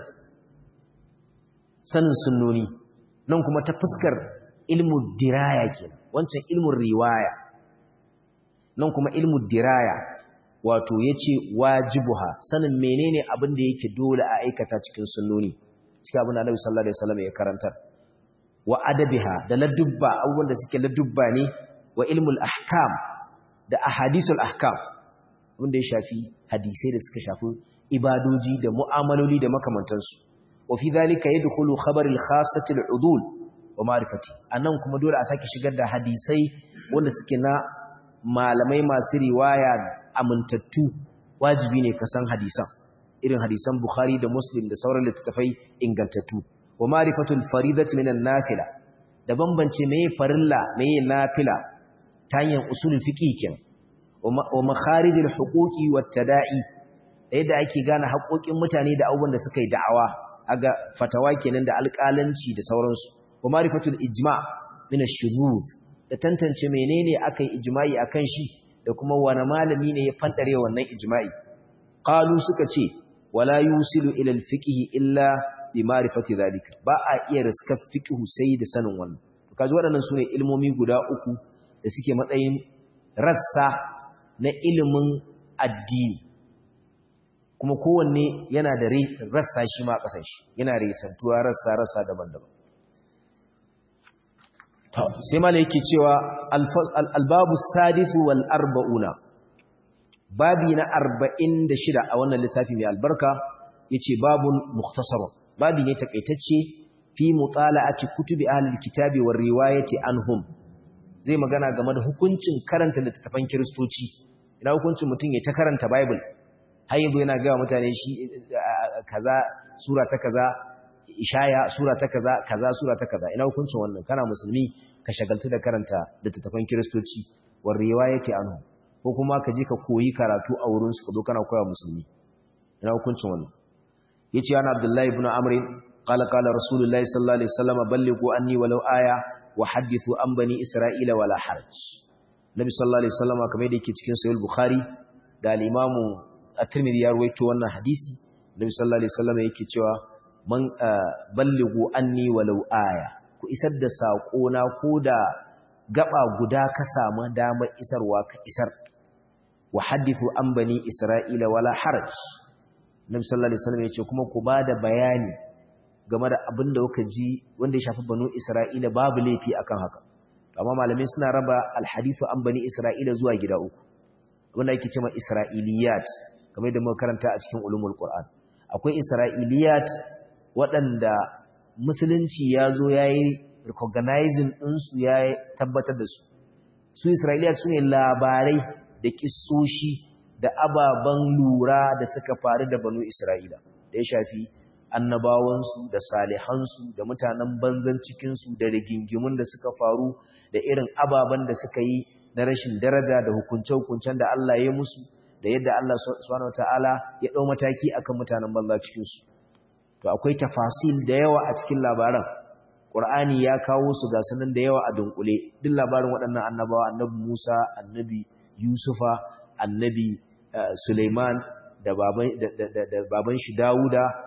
sanin sunnoni nan kuma ta fuskar ilmu diraya kenan wancan ilmun riwaya nan kuma ilmu diraya wato yace wajibuha sanin menene abin da yake dole a aikata cikin sunnoni cikin abin da Annabi sallallahu alaihi wasallam ya karantar wa adabiha da ladubba abubuwan da suke ladubba ne wa ilmul ahkam da ahadisul ahkam wanda ya shafi hadisai da suka shafi ibadoji da mu'amaloli da makamantansu wa fi dhalika yadkhulu khabar al-khassati al-udul wa ma'rifati anan kuma dole a sake shigar da hadisai wanda suke na malamai masu riwaya amintattu wajibi ne ka san hadisan irin hadisan Bukhari da Muslim da sauran littattafai ingantattu wa ma'rifatul faridati minan nafila da bambance meye farilla meye nafila ta hanyar usulul fiqh kenan wa makharijul huquqi wat tada'i da yadda ake gane haƙoƙin mutane da abubuwan da suka yi da'awa aga fatawa kenan da alƙalanci da sauransu wa ma'rifatul ijma' min ash-shuzuz da tantance menene aka yi ijma'i akan shi da kuma wani malami ne ya fandare wannan ijma'i qalu suka ce wala yusilu ila al-fiqh illa bi ma'rifati zalika ba a iya riskar fiqh sai da sanin wannan to kaji waɗannan sune ilmomi guda uku da suke matsayin rassa na ilimin addini kuma kowanne yana da rassa shi ma kasan shi yana resantuwa rassa rassa daban-daban sai mala yake cewa albabu sadisu wal arba'una babi na arba'in da shida a wannan littafi mai albarka yace babun mukhtasarun babi ne takaitacce fi mutala'ati kutubi ahlil kitabi war riwayati anhum zai magana game da hukuncin karanta littattafan kiristoci ina hukuncin mutum ya ta karanta bible har yanzu yana ga mutane shi kaza sura ta kaza ishaya sura ta kaza kaza sura ta kaza ina hukuncin wannan kana musulmi ka shagaltu da karanta littattafan kiristoci war riwayati anhum ko kuma ka je ka koyi karatu a wurin su ka zo kana koya musulmi ina hukuncin wannan yace ana abdullahi ibn amr qala qala rasulullahi sallallahu alaihi wasallam ballighu anni walau aya wa hadithu an bani isra'ila wala haraj nabi sallallahu alaihi wasallam kamar yadda yake cikin sahih bukhari da al-imamu at-tirmidhi ya rawaito wannan hadisi nabi sallallahu alaihi wasallam yake cewa man ballighu anni walau aya ku isar da sako na koda gaba guda ka samu damar isarwa ka isar wa hadithu an bani isra'ila wala haraj nabi sallallahu alaihi wasallam yace kuma ku bada bayani game da abin da kuka ji wanda ya shafi banu isra'ila babu laifi akan haka amma malamai suna raba alhadithu an bani isra'ila zuwa gida uku wanda yake cewa isra'iliyat kamar da muka karanta a cikin ulumul qur'an akwai isra'iliyat waɗanda musulunci ya zo yayi recognizing ɗinsu ya tabbatar da su su isra'iliyat su ne labarai da kissoshi da ababen lura da suka faru da banu Isra'ila da ya shafi annabawansu da salihansu da mutanen banzan cikinsu da rigingimun da suka faru da irin ababen da suka yi na rashin daraja da hukunce-hukuncen da Allah ya musu da yadda Allah subhanahu wataala ya ɗau mataki akan mutanen banza cikinsu to akwai tafasil da yawa a cikin labaran Qur'ani ya kawo su ga sanan da yawa a dunkule duk labarin waɗannan annabawa annabi Musa annabi Yusufa annabi Suleiman da baban shi Dawuda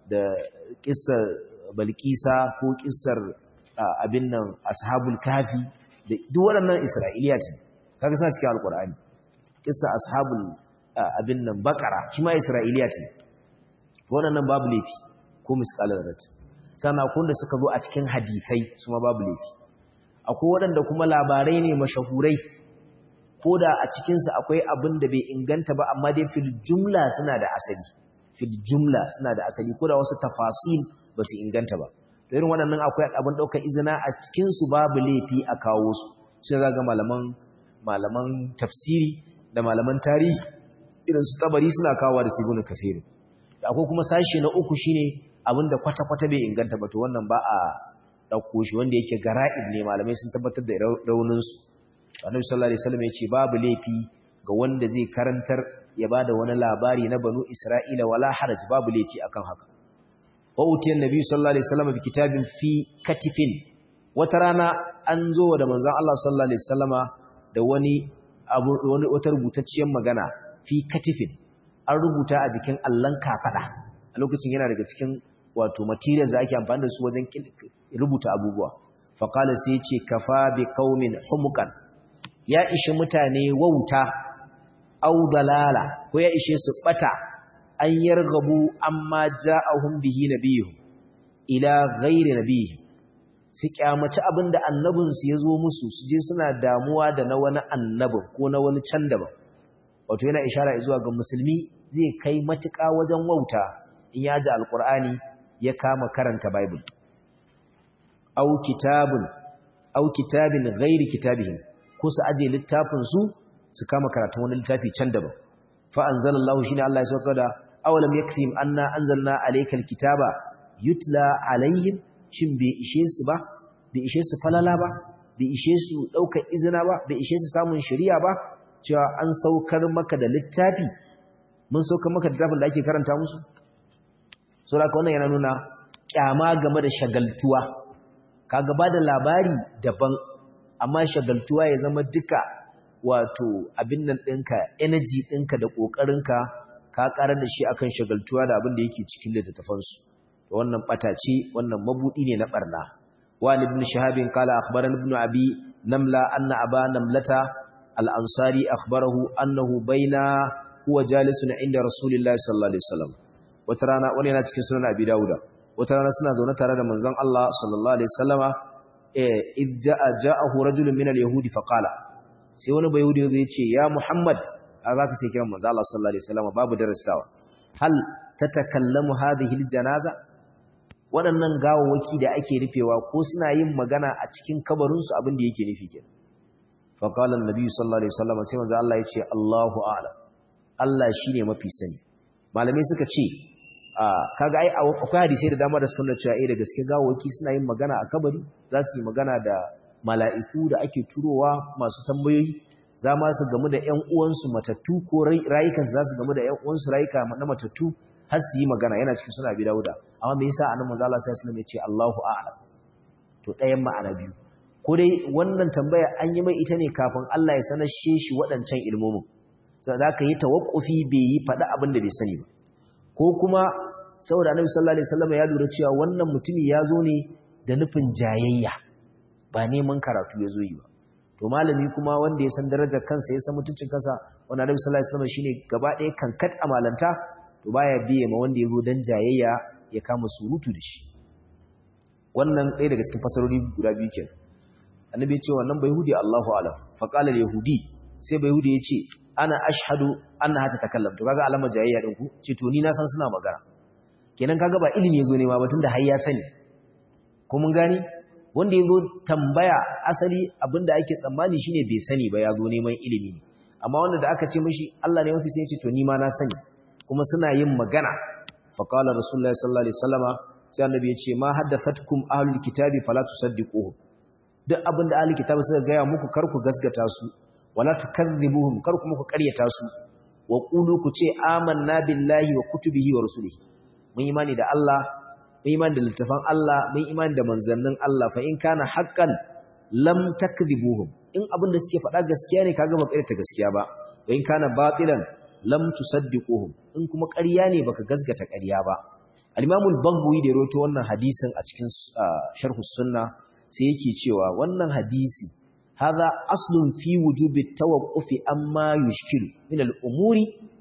da kissar balkisa ko kissar abin nan ashabul kafi da duk waɗannan isra'iliya ce kaga suna cikin alkur'ani kissar ashabul abin nan bakara shi ma isra'iliya ce waɗannan babu laifi ko misƙalar rat sannan kun da suka zo a cikin hadisai su ma babu laifi akwai waɗanda kuma labarai ne mashahurai ko da a cikinsu akwai abin da bai inganta ba amma dai fil jumla suna da asali fil jumla suna da asali ko da wasu tafasil ba su inganta ba to irin waɗannan akwai abin ɗaukar izina a cikinsu babu laifi a kawo su sai ga malaman malaman tafsiri da malaman tarihi irin su tabari suna kawo da sibunu kafiri akwai kuma sashi na uku shine abin da kwata-kwata bai inganta ba to wannan ba a ɗauko shi wanda yake gara'ib ne malamai sun tabbatar da rauninsu annabi sallallahu alaihi wasallam yace babu laifi ga wanda zai karantar ya bada wani labari na banu isra'ila wala haraj babu laifi akan haka wa utiyan nabi sallallahu alaihi wasallam bi kitabin fi katifin wata rana an zo da manzon Allah sallallahu alaihi wasallama da wani abu wani wata rubutacciyar magana fi katifin an rubuta a jikin allan kafada a lokacin yana daga cikin wato materials da ake amfani da su wajen rubuta abubuwa faqala sai yace kafa bi qaumin humukan ya ishi mutane wauta au dalala ko ya ishe su bata an yargabu amma ja'ahum bihi nabiyyu ila ghairi nabiyyi su kyamaci abinda annabin su yazo musu su je suna damuwa da na wani annabin ko na wani can daban wato yana ishara zuwa ga musulmi zai kai matuƙa wajen wauta in ya ji alqur'ani ya kama karanta bible au kitabun au kitabin ghairi kitabihim ko su aje littafin su su kama karatun wani littafi can daban fa anzalallahu shine Allah ya sauka da awalam yakfim anna anzalna alaykal kitaba yutla alaihim shin bai ishe su ba bai ishe su falala ba bai ishe su daukar izina ba bai ishe su samun shari'a ba cewa an saukar maka da littafi mun saukar maka da littafin da ake karanta musu so da wannan yana nuna kyama game da shagaltuwa kaga ba da labari daban amma shagaltuwa ya zama duka wato abin nan ɗinka energy ɗinka da ƙoƙarinka ka ƙarar da shi akan shagaltuwa da abin da yake cikin littattafansu wannan ɓata ce wannan mabuɗi ne na ɓarna wani ibn shahabin kala akhbaran ibn abi namla anna aba namlata al-ansari akhbarahu annahu baina huwa jalisun inda rasulillahi sallallahu alaihi wasallam wata rana wani yana cikin sunan abi dauda wata rana suna zaune tare da manzon Allah sallallahu alaihi wasallama إذ جاء جاءه رجل من اليهود فقال sai wani bai yahudi zai ce ya muhammad a za ka sai kiran manzo Allah sallallahu alaihi wasallam babu darastawa hal tatakallamu hadhihi aljanaza waɗannan gawawaki da ake rufewa ko suna yin magana a cikin kabarin su abin da yake nufi kenan fa qala annabi sallallahu alaihi wasallam sai manzo Allah ya ce Allahu a'lam Allah shine mafi sani malamai suka ce kaga ai akwai hadisi da dama da suka nuna cewa eh da gaske gawawaki suna yin magana a kabari za su yi magana da mala'iku da ake turowa masu tambayoyi za ma su gamu da ƴan uwansu matattu ko rayukan za su gamu da ƴan uwansu rayuka na matattu har su yi magana yana cikin suna bi dauda amma me yasa annabi manzo Allah sallallahu alaihi wasallam ya ce Allahu a'lam to ɗayan ma'ana biyu ko dai wannan tambaya an yi mai ita ne kafin Allah ya sanar shi waɗancan ilmomin sai da ka yi tawakkufi bai yi faɗa abin da bai sani ba ko kuma saboda annabi sallallahu alaihi wasallam ya lura cewa wannan mutumi ya zo ne da nufin jayayya ba neman karatu ya zo yi ba to malami kuma wanda ya san darajar kansa ya san mutuncin kansa wanda annabi sallallahu alaihi wasallam shine gaba ɗaya kankat amalanta to baya biye ma wanda ya zo dan jayayya ya kama surutu da shi wannan ɗaya daga cikin fasarori guda biyu kenan annabi ya ce wannan bai yahudi Allahu alam fa qala yahudi sai bai yahudi ya ce ana ashhadu anna hata takallam to kaga alamar jayayya din ku ce to ni na san suna magana kenan kaga ba ilimi yazo ne ma batun da har ya sani ko mun gani wanda yazo tambaya asali abinda ake tsammani shine bai sani ba yazo neman ilimi ne amma wanda da aka ce mishi Allah ne mafi sai ya ce to ni ma na sani kuma suna yin magana fa qala rasulullahi sallallahu alaihi wasallama sai annabi ya ce ma haddathatkum ahlul kitabi fala tusaddiquhu duk abinda ahlul kitabi suka gaya muku kar ku gaskata su wala tukadhibuhum kar ku muku ƙaryata su wa qulu ku ce amanna billahi wa kutubihi wa rusulihi mun imani da Allah mun imani da littafan Allah mun imani da manzannin Allah fa in kana haqqan lam takdhibuhum in abin da suke faɗa gaskiya ne kaga ba ƙaryata gaskiya ba wa in kana batilan lam tusaddiquhum in kuma ƙarya ne baka gaskata ƙarya ba al-Imam al-Baghawi da rawaito wannan hadisin a cikin sharh sunna sai yake cewa wannan hadisi hadha aslun fi wujubi tawaqqufi amma yushkilu min al-umuri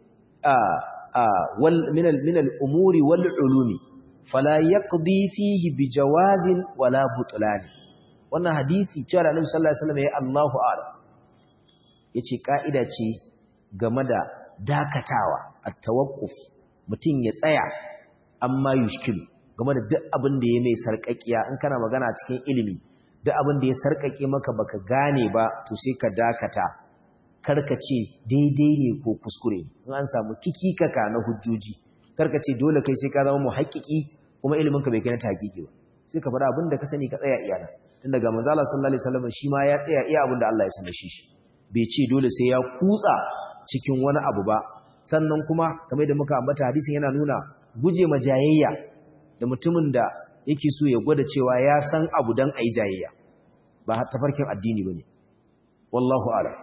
wal min min al-umuri wal ulumi fala yaqdi fihi bi jawazin wala butlan wannan hadisi cewa Annabi sallallahu alaihi wasallam ya Allahu a'lam yace kaida ce game da dakatawa at-tawaqquf mutum ya tsaya amma yushkilu game da duk abin da ya mai sarƙaƙiya in kana magana cikin ilimi duk abin da ya sarƙaƙe maka baka gane ba to sai ka dakata karka ce daidai ne ko kuskure in an samu kikikaka na hujjoji karka ce dole kai sai ka zama muhakkiki kuma ilimin ka bai kai na tahqiqi ba sai ka faɗa abin da ka sani ka tsaya iyana tun daga manzo Allah sallallahu alaihi wasallam shi ma ya tsaya iya abin da Allah ya sanar shi bai ce dole sai ya kutsa cikin wani abu ba sannan kuma kamar da muka ambata hadisin yana nuna guje ma jayayya da mutumin da yake so ya gwada cewa ya san abu dan ayi jayayya ba tafarkin addini bane wallahu a'lam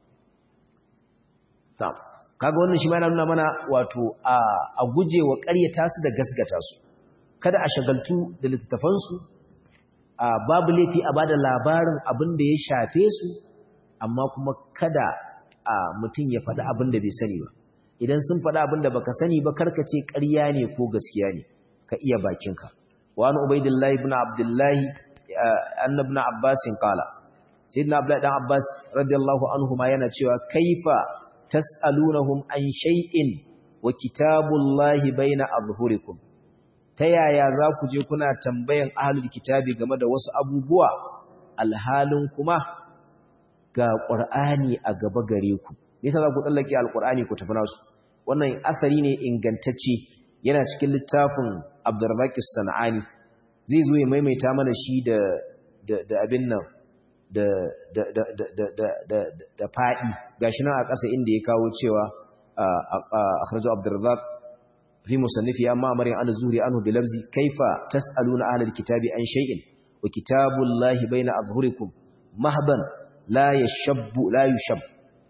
tam kaga wannan shi ma yana nuna mana wato a a guje wa ƙaryata su da gasgata su kada a shagaltu da littattafan su a babu laifi a bada labarin abin da ya shafe su amma kuma kada a mutum ya faɗi abin da bai sani ba idan sun faɗi abin da baka sani ba karka ce ƙarya ne ko gaskiya ne ka iya bakinka wa an ubaidillahi ibn abdullahi anna ibn abbas qala sayyidina abdullahi dan abbas radiyallahu anhu ma yana cewa kaifa tas'alunahum an shay'in wa kitabullahi baina adhhurikum ta yaya za ku je kuna tambayan ahlul kitabi game da wasu abubuwa alhalin kuma ga qur'ani a gaba gare ku me yasa za ku tsallake alqur'ani ku tafi nasu wannan asari ne ingantacce yana cikin littafin Abdurrazzaq Sanani zai zo ya maimaita mana shi da da abin nan da da da da da da da fadi gashi nan a ƙasa inda ya kawo cewa akhrajo Abdurrazzaq fi musannifi amma amarin an zuri anhu bi lafzi kaifa tasaluna ahlal kitabi an shay'in wa kitabullahi baina adhhurikum mahban la yashabbu la yushab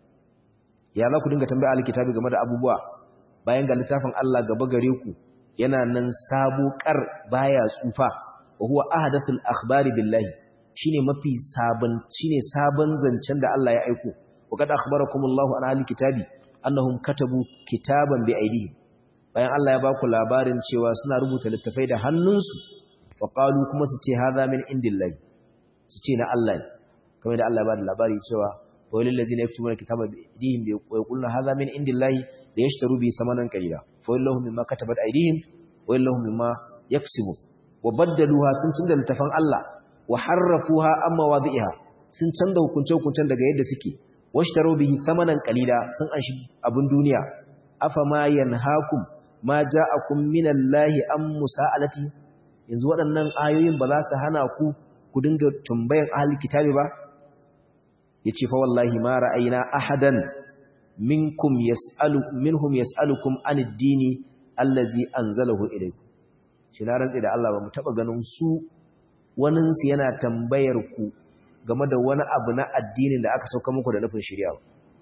ya za ku dinga tambaya ahlul kitabi game da abubuwa bayan ga littafin Allah gaba gare ku yana nan sabo kar baya tsufa wa huwa ahdathul akhbari billahi shine mafi sabon shine sabon zancen da Allah ya aiko wa kad akhbarakumullahu an ahlul kitabi annahum katabu kitaban bi aydihim bayan Allah ya baku labarin cewa suna rubuta littafai da hannunsu fa qalu kuma su ce hadha min indillahi su ce na Allah ne kamar da Allah ya bada labari cewa wawilin lazina yaktubuna kitaba bi aydihim wa yaquluna hadha min indillahi la yashtaru bi samanan qalila fa wallahu mimma katabat aydihim wa wallahu mimma yaksibun wa baddaluha sun canza littafan Allah wa harrafuha amma wadi'iha sun canza hukunce hukuncen daga yadda suke washtaru bihi samanan qalila sun anshi abun duniya afama yanhaakum ma ja'akum minallahi am musa'alati yanzu waɗannan ayoyin ba za su hana ku ku dinga tambayan ahli kitabi ba yace fa wallahi ma ra'ayna ahadan minkum yas'alu minhum yas'alukum anid dini allazi anzalahu ilaykum shi na rantsi da Allah ba mu taba ganin su wanin su yana tambayar ku game da wani abu na addinin da aka sauka muku da nufin shari'a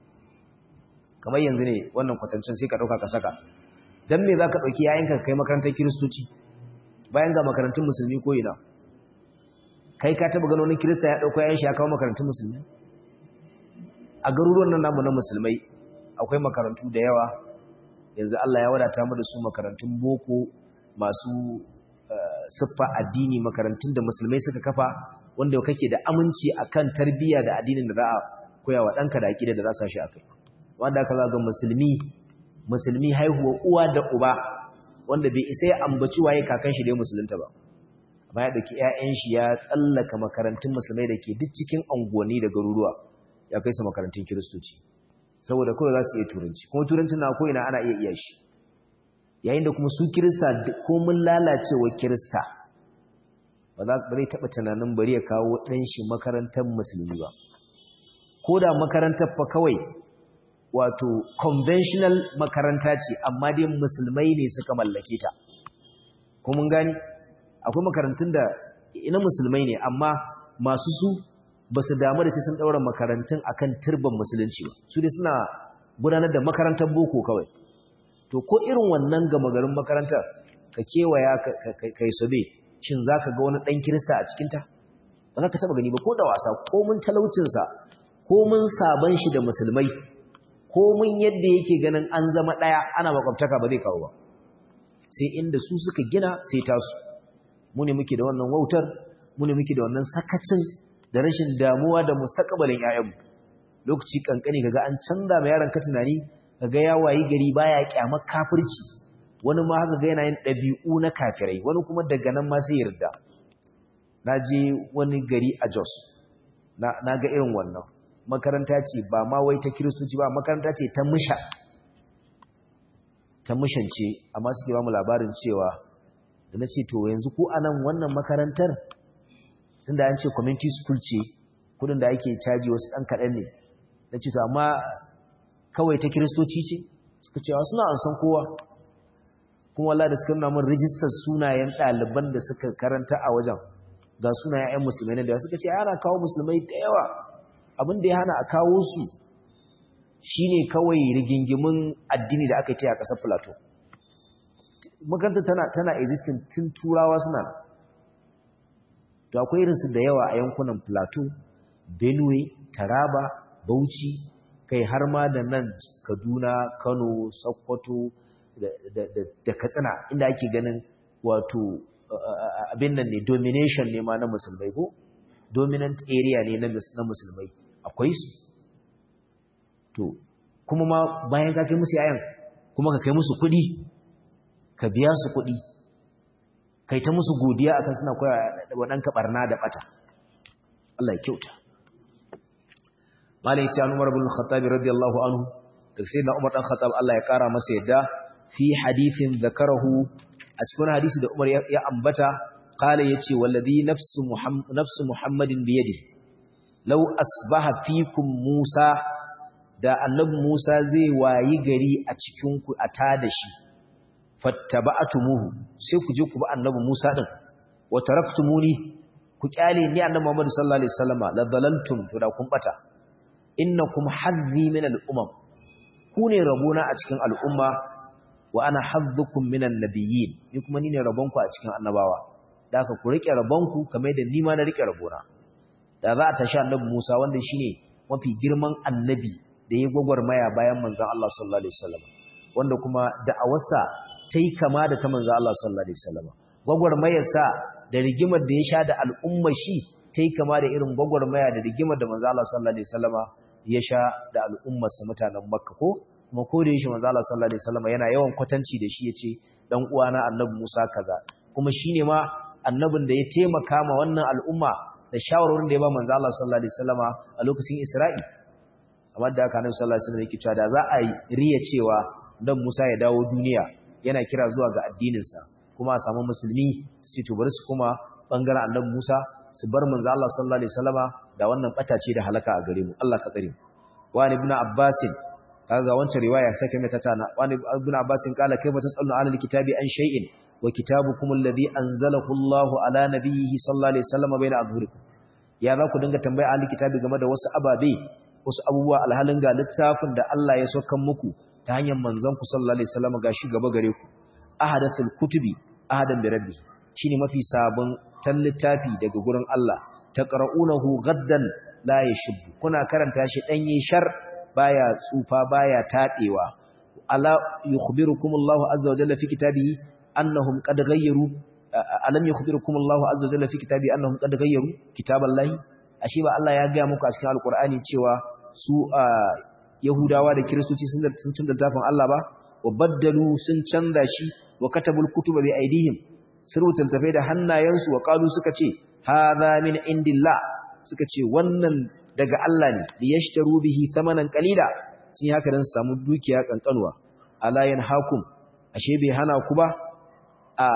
kamar yanzu ne wannan kwatancin sai ka dauka ka saka dan me zaka dauki yayinka kai makarantar kristoci bayan ga makarantun musulmi ko ina kai ka taba ganin wani kirista ya dauko yayin shi ya kawo makarantun musulmi a garuruwan nan namu na musulmai akwai makarantu da yawa yanzu Allah ya wadata mu da su makarantun boko masu siffa addini makarantun da musulmai suka kafa wanda kake da aminci akan tarbiyya da addinin da za a koya wa ɗanka da aƙida da za su shi akai wanda aka ga musulmi musulmi haihuwa uwa da uba wanda bai isa ya ambaci waye kakan shi da ya musulunta ba amma ya ɗauki 'ya'yan shi ya tsallaka makarantun musulmai da ke duk cikin unguwanni da garuruwa ya kai su makarantun kiristoci saboda kawai za su iya turanci kuma turancin na ko'ina ana iya iya shi yayin da kuma su kirista ko mun lalacewa kirista ba za ba zai taɓa tunanin bari ya kawo ɗan shi makarantar musulmi ba ko da makarantar fa kawai wato conventional makaranta ce amma dai musulmai ne suka mallake ta ko mun gani akwai makarantun da ina musulmai ne amma masu su ba su damu da sai sun ɗaura makarantun akan turban musulunci ba su dai suna gudanar da makarantar boko kawai to ko irin wannan gama garin makarantar ka kewaya kai sobe shin zaka ga wani dan kirista a cikin ta ba za ka taba gani ba ko da wasa ko mun talaucin sa ko mun saban shi da musulmai ko mun yadda yake ganin an zama daya ana makwabtaka ba zai kawo ba sai inda su suka gina sai tasu mu ne muke da wannan wautar mu ne muke da wannan sakacin da rashin damuwa da mustaqbalin ƴaƴanmu lokaci kankani kaga an canza ma yaron ka tunani kaga ya wayi gari baya kyamar kafirci wani ma haka ga yana yin dabi'u na kafirai wani kuma daga nan ma sai yarda naje wani gari a Jos na naga irin wannan makaranta ce ba ma wai ta kiristoci ba makaranta ce ta musha ta mushance amma suke ba mu labarin cewa da na ce to yanzu ko anan wannan makarantar tunda an ce community school ce kudin da ake caji wasu ɗan kaɗan ne na ce to amma kawai ta kiristoci ce suka cewa suna an san kowa kuma wala da suka nuna mun rijistar sunayen ɗaliban da suka karanta a wajen ga sunayen 'yan musulmai da suka ce ana kawo musulmai da yawa abin da ya hana a kawo su shine kawai rigingimin addini da aka yi a ƙasar plateau makarantar tana tana existing tun turawa suna to akwai irinsu da yawa a yankunan plateau benue taraba bauchi kai har ma da nan kaduna kano sokoto da katsina inda ake ganin wato abin nan ne domination ne ma na musulmai ko dominant area ne na musulmai akwai su to kuma ma bayan ka kai musu yayan kuma ka kai musu kuɗi ka biya su kuɗi kai ta musu godiya akan suna koya wa ɗanka ɓarna da ɓata Allah ya kyauta malai ce Umar bin Khattab radiyallahu anhu daga sai na Umar dan Khattab Allah ya kara masa yadda fi hadithin zakarahu a cikin hadisi da Umar ya ambata qala yace wallazi nafsu muhammad nafsu muhammadin bi yadi law asbaha fikum musa da annabi musa zai wayi gari a cikin ku a tada shi fattaba'tumuhu sai ku je ku bi annabi Musa din wa taraktumuni ku kyale ni annabi Muhammad sallallahu alaihi wasallama la dalaltum to da kun bata innakum hazzi min al-umam ku ne rabona a cikin al'umma wa ana hazzukum min an-nabiyyin ni kuma ni ne rabonku a cikin annabawa da haka ku rike rabonku kamar da ni ma na rike rabona da za a tashi annabi Musa wanda shine mafi girman annabi da ya gwagwarmaya bayan manzon Allah sallallahu alaihi wasallam wanda kuma da'awarsa ta yi kama da ta manzo Allah sallallahu alaihi wasallam gwagwarmayarsa da rigimar da ya sha da al'umma shi ta yi kama da irin gwagwarmaya da rigimar da manzo Allah sallallahu alaihi wasallam ya sha da al'ummarsa mutanen Makka ko kuma ko da yake manzo Allah sallallahu alaihi wasallam yana yawan kwatanci da shi yace dan uwana annabi Musa kaza kuma shine ma annabin da ya taimaka ma wannan al'umma da shawarwarin da ya ba manzo Allah sallallahu alaihi wasallam a lokacin Isra'i amma da haka annabi sallallahu alaihi wasallam yake cewa da za a riya cewa dan Musa ya dawo duniya yana kira zuwa ga addininsa kuma a samu musulmi su ce to bari su kuma bangaren annabi Musa su bar manzo Allah sallallahu alaihi wasallama da wannan batace da halaka a gare mu Allah ka tsare mu wa ibn Abbas kaga wancan riwaya sake mai tana wa ibn Abbas kala kaifa tasallu ala alkitabi an shay'in wa kitabukum alladhi anzalahu Allah ala nabiyhi sallallahu alaihi wasallama baina adhhurikum ya za ku dinga tambaya ahli kitabi game da wasu ababe wasu abubuwa alhalin ga littafin da Allah ya saukan muku ta hanyar manzon ku sallallahu alaihi wasallam gashi gaba gare ku ahadathul kutubi ahadan bi rabbi shine mafi sabon tan littafi daga gurin Allah taqra'unahu gaddan la yashub kuna karanta shi danye shar baya tsufa baya tadewa ala yukhbirukum Allahu azza wa jalla fi kitabihi annahum qad ghayyaru alam yukhbirukum Allahu azza wa jalla fi kitabihi annahum qad ghayyaru kitaballahi ashe ba Allah ya ga muku a cikin alqur'ani cewa su Yahudawa da Kiristoci sun canza littafin Allah ba wa baddalu sun canza shi wa katabul kutuba bi aidihim sun rubuta littafai da hannayensu wa qalu suka ce hadha min indillah suka ce wannan daga Allah ne li yashtaru bihi thamanan qalila sun haka dan su samu dukiya kankanuwa ala yanhakum ashe bai hana ku ba a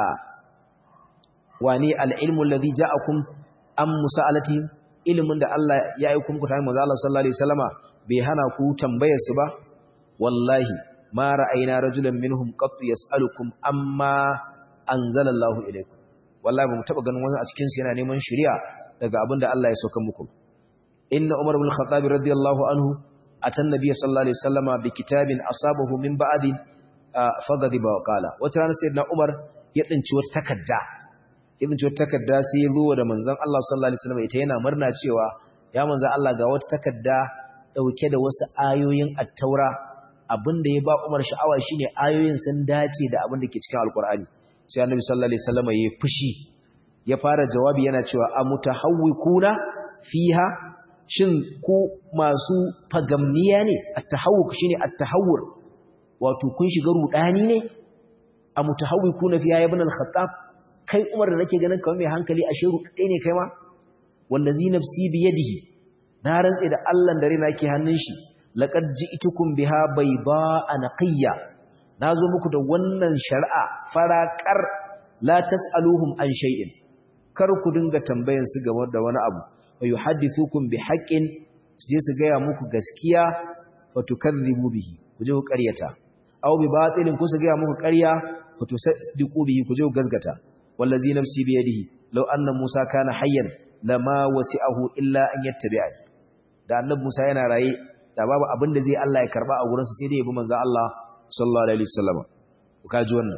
wani al-ilmu alladhi ja'akum am musa'alati ilmin da Allah ya aika muku ta manzo Allah sallallahu alaihi wasallama bai hana ku tambayar su ba wallahi ma ra'ayna rajulan minhum qat yas'alukum amma anzalallahu ilaykum wallahi ba mu taba ganin wani a cikin su yana neman shari'a daga abinda Allah ya sauka muku inna umar ibn khattab radiyallahu anhu atan nabiy sallallahu alaihi wasallama bi kitabin asabahu min ba'di fagadiba wa qala wata rana sayyidina umar ya tsinci wata takarda ya tsinci wata takarda sai ya zo da manzon Allah sallallahu alaihi wasallam ita yana murna cewa ya manzon Allah ga wata takarda dauke da wasu ayoyin at-taura abinda ya ba Umar sha'awa shine ayoyin sun dace da abin da ke cikin alkur'ani sai annabi sallallahu alaihi wasallam ya fushi ya fara jawabi yana cewa amutahawwikuna fiha shin ku masu fagamniya ne at-tahawwuk shine at-tahawwur wato kun shiga rudani ne amutahawwikuna fiha ibn al-khattab kai Umar da nake ganin kamar mai hankali ashe rudai ne kai ma wallazi nafsi bi yadihi na rantse da Allah da rina ke hannun shi laqad ji'tukum biha bayda'a naqiyya nazo muku da wannan shari'a faraqar la tas'aluhum an shay'in kar ku dinga tambayan su game da wani abu wa yuhaddithukum bi haqqin su je su gaya muku gaskiya wa tukadhibu bihi ku je ku ƙaryata aw bi batilin ku su gaya muku ƙarya wa tusaddiqu bihi ku je ku gazgata wallazi nafsi bi yadihi law anna musa kana hayyan lama wasi'ahu illa an yattabi'ani da annabi musa yana raye da babu abin da zai Allah ya karba a gurinsa sai dai ya bi manzo Allah sallallahu alaihi wasallam ka ji wannan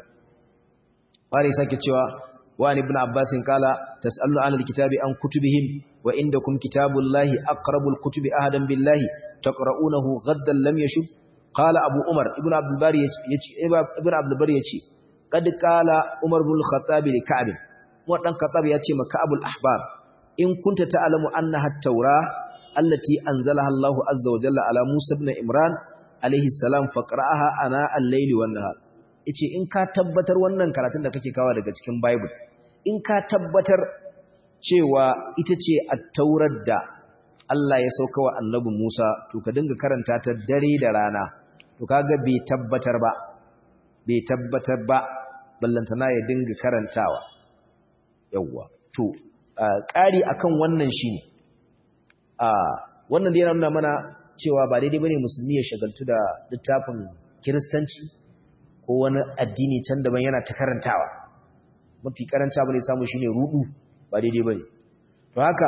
wani sake cewa wani ibn abbas kala tasallu an alkitabi an kutubihim wa indakum kitabullahi aqrabul kutubi ahadan billahi taqra'unahu ghaddan lam yashub qala abu umar ibn abdul bari yace ibn abdul bari yace qad qala umar ibn al-khattab li ka'b wa dan khattab yace ma ka'abul ahbar in kunta ta'lamu annaha at-taurah التي أنزلها الله عز وجل على موسى بن إمران عليه السلام فقرأها أنا الليل والنهار yace in ka tabbatar wannan karatun da kake kawo daga cikin Bible in ka tabbatar cewa ita ce at-taurar da Allah ya sauka wa Annabi Musa to ka dinga karanta ta dare da rana to kaga bai tabbatar ba bai tabbatar ba ballantana ya dinga karantawa yawwa to ƙari akan wannan shine a wannan da yana nuna mana cewa ba daidai bane musulmi ya shagaltu da littafin kiristanci ko wani addini can daban yana ta karantawa mafi karanta bane samu shine rudu ba daidai bane to haka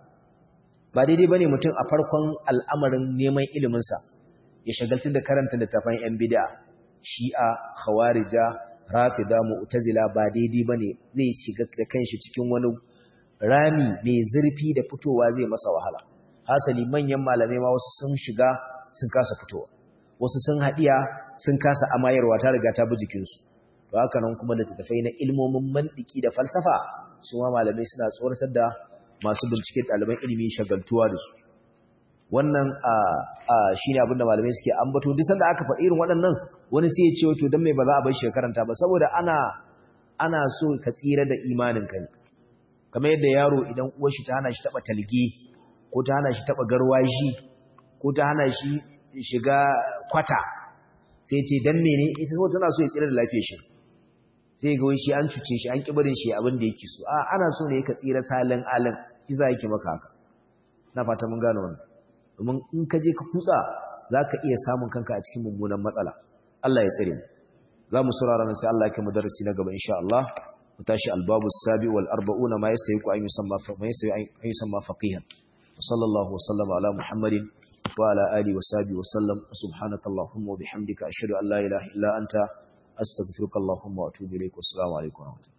ba daidai bane mutum a farkon al'amarin neman ilimin sa ya shagaltu da karanta littafan yan bid'a shi'a khawarija rafida mu'tazila ba daidai bane zai shiga da kanshi cikin wani rami mai zurfi da fitowa zai masa wahala hasali manyan malamai ma wasu sun shiga sun kasa fitowa wasu sun haɗiya sun kasa amayarwa ta riga ta bi jikinsu to haka nan kuma da tattafai na ilmomin mantiki da falsafa su ma malamai suna tsoratar da masu bincike ɗaliban ilimi shagaltuwa da su wannan shi ne abinda malamai suke ambato duk sanda aka faɗi irin waɗannan wani sai ya ce wato don mai ba za a bar shi karanta ba saboda ana ana so ka tsira da imanin ka ne kamar yadda yaro idan uwar shi ta hana shi taɓa talge ko ta hana shi taɓa garwashi ko ta hana shi shiga kwata sai ce dan mene ita so tana so ya tsira da lafiyar shi sai ga wai shi an cuce shi an kibarin shi abin da yake so a ana so ne ka tsira salin alin iza yake maka haka na fata mun gane wannan domin in ka je ka kutsa zaka iya samun kanka a cikin mummunan matsala Allah ya tsare mu za mu saurara nan sai Allah ya kai mu darasi na gaba insha Allah mu tashi albabu sabi wal arba'una ma yastahiqu an yusamma fa ma yastahiqu an yusamma faqihan وصلى الله وسلم على محمد وعلى آله وصحبه وسلم سبحانك اللهم وبحمدك أشهد أن لا إله إلا أنت أستغفرك اللهم وأتوب إليك والسلام عليكم ورحمة الله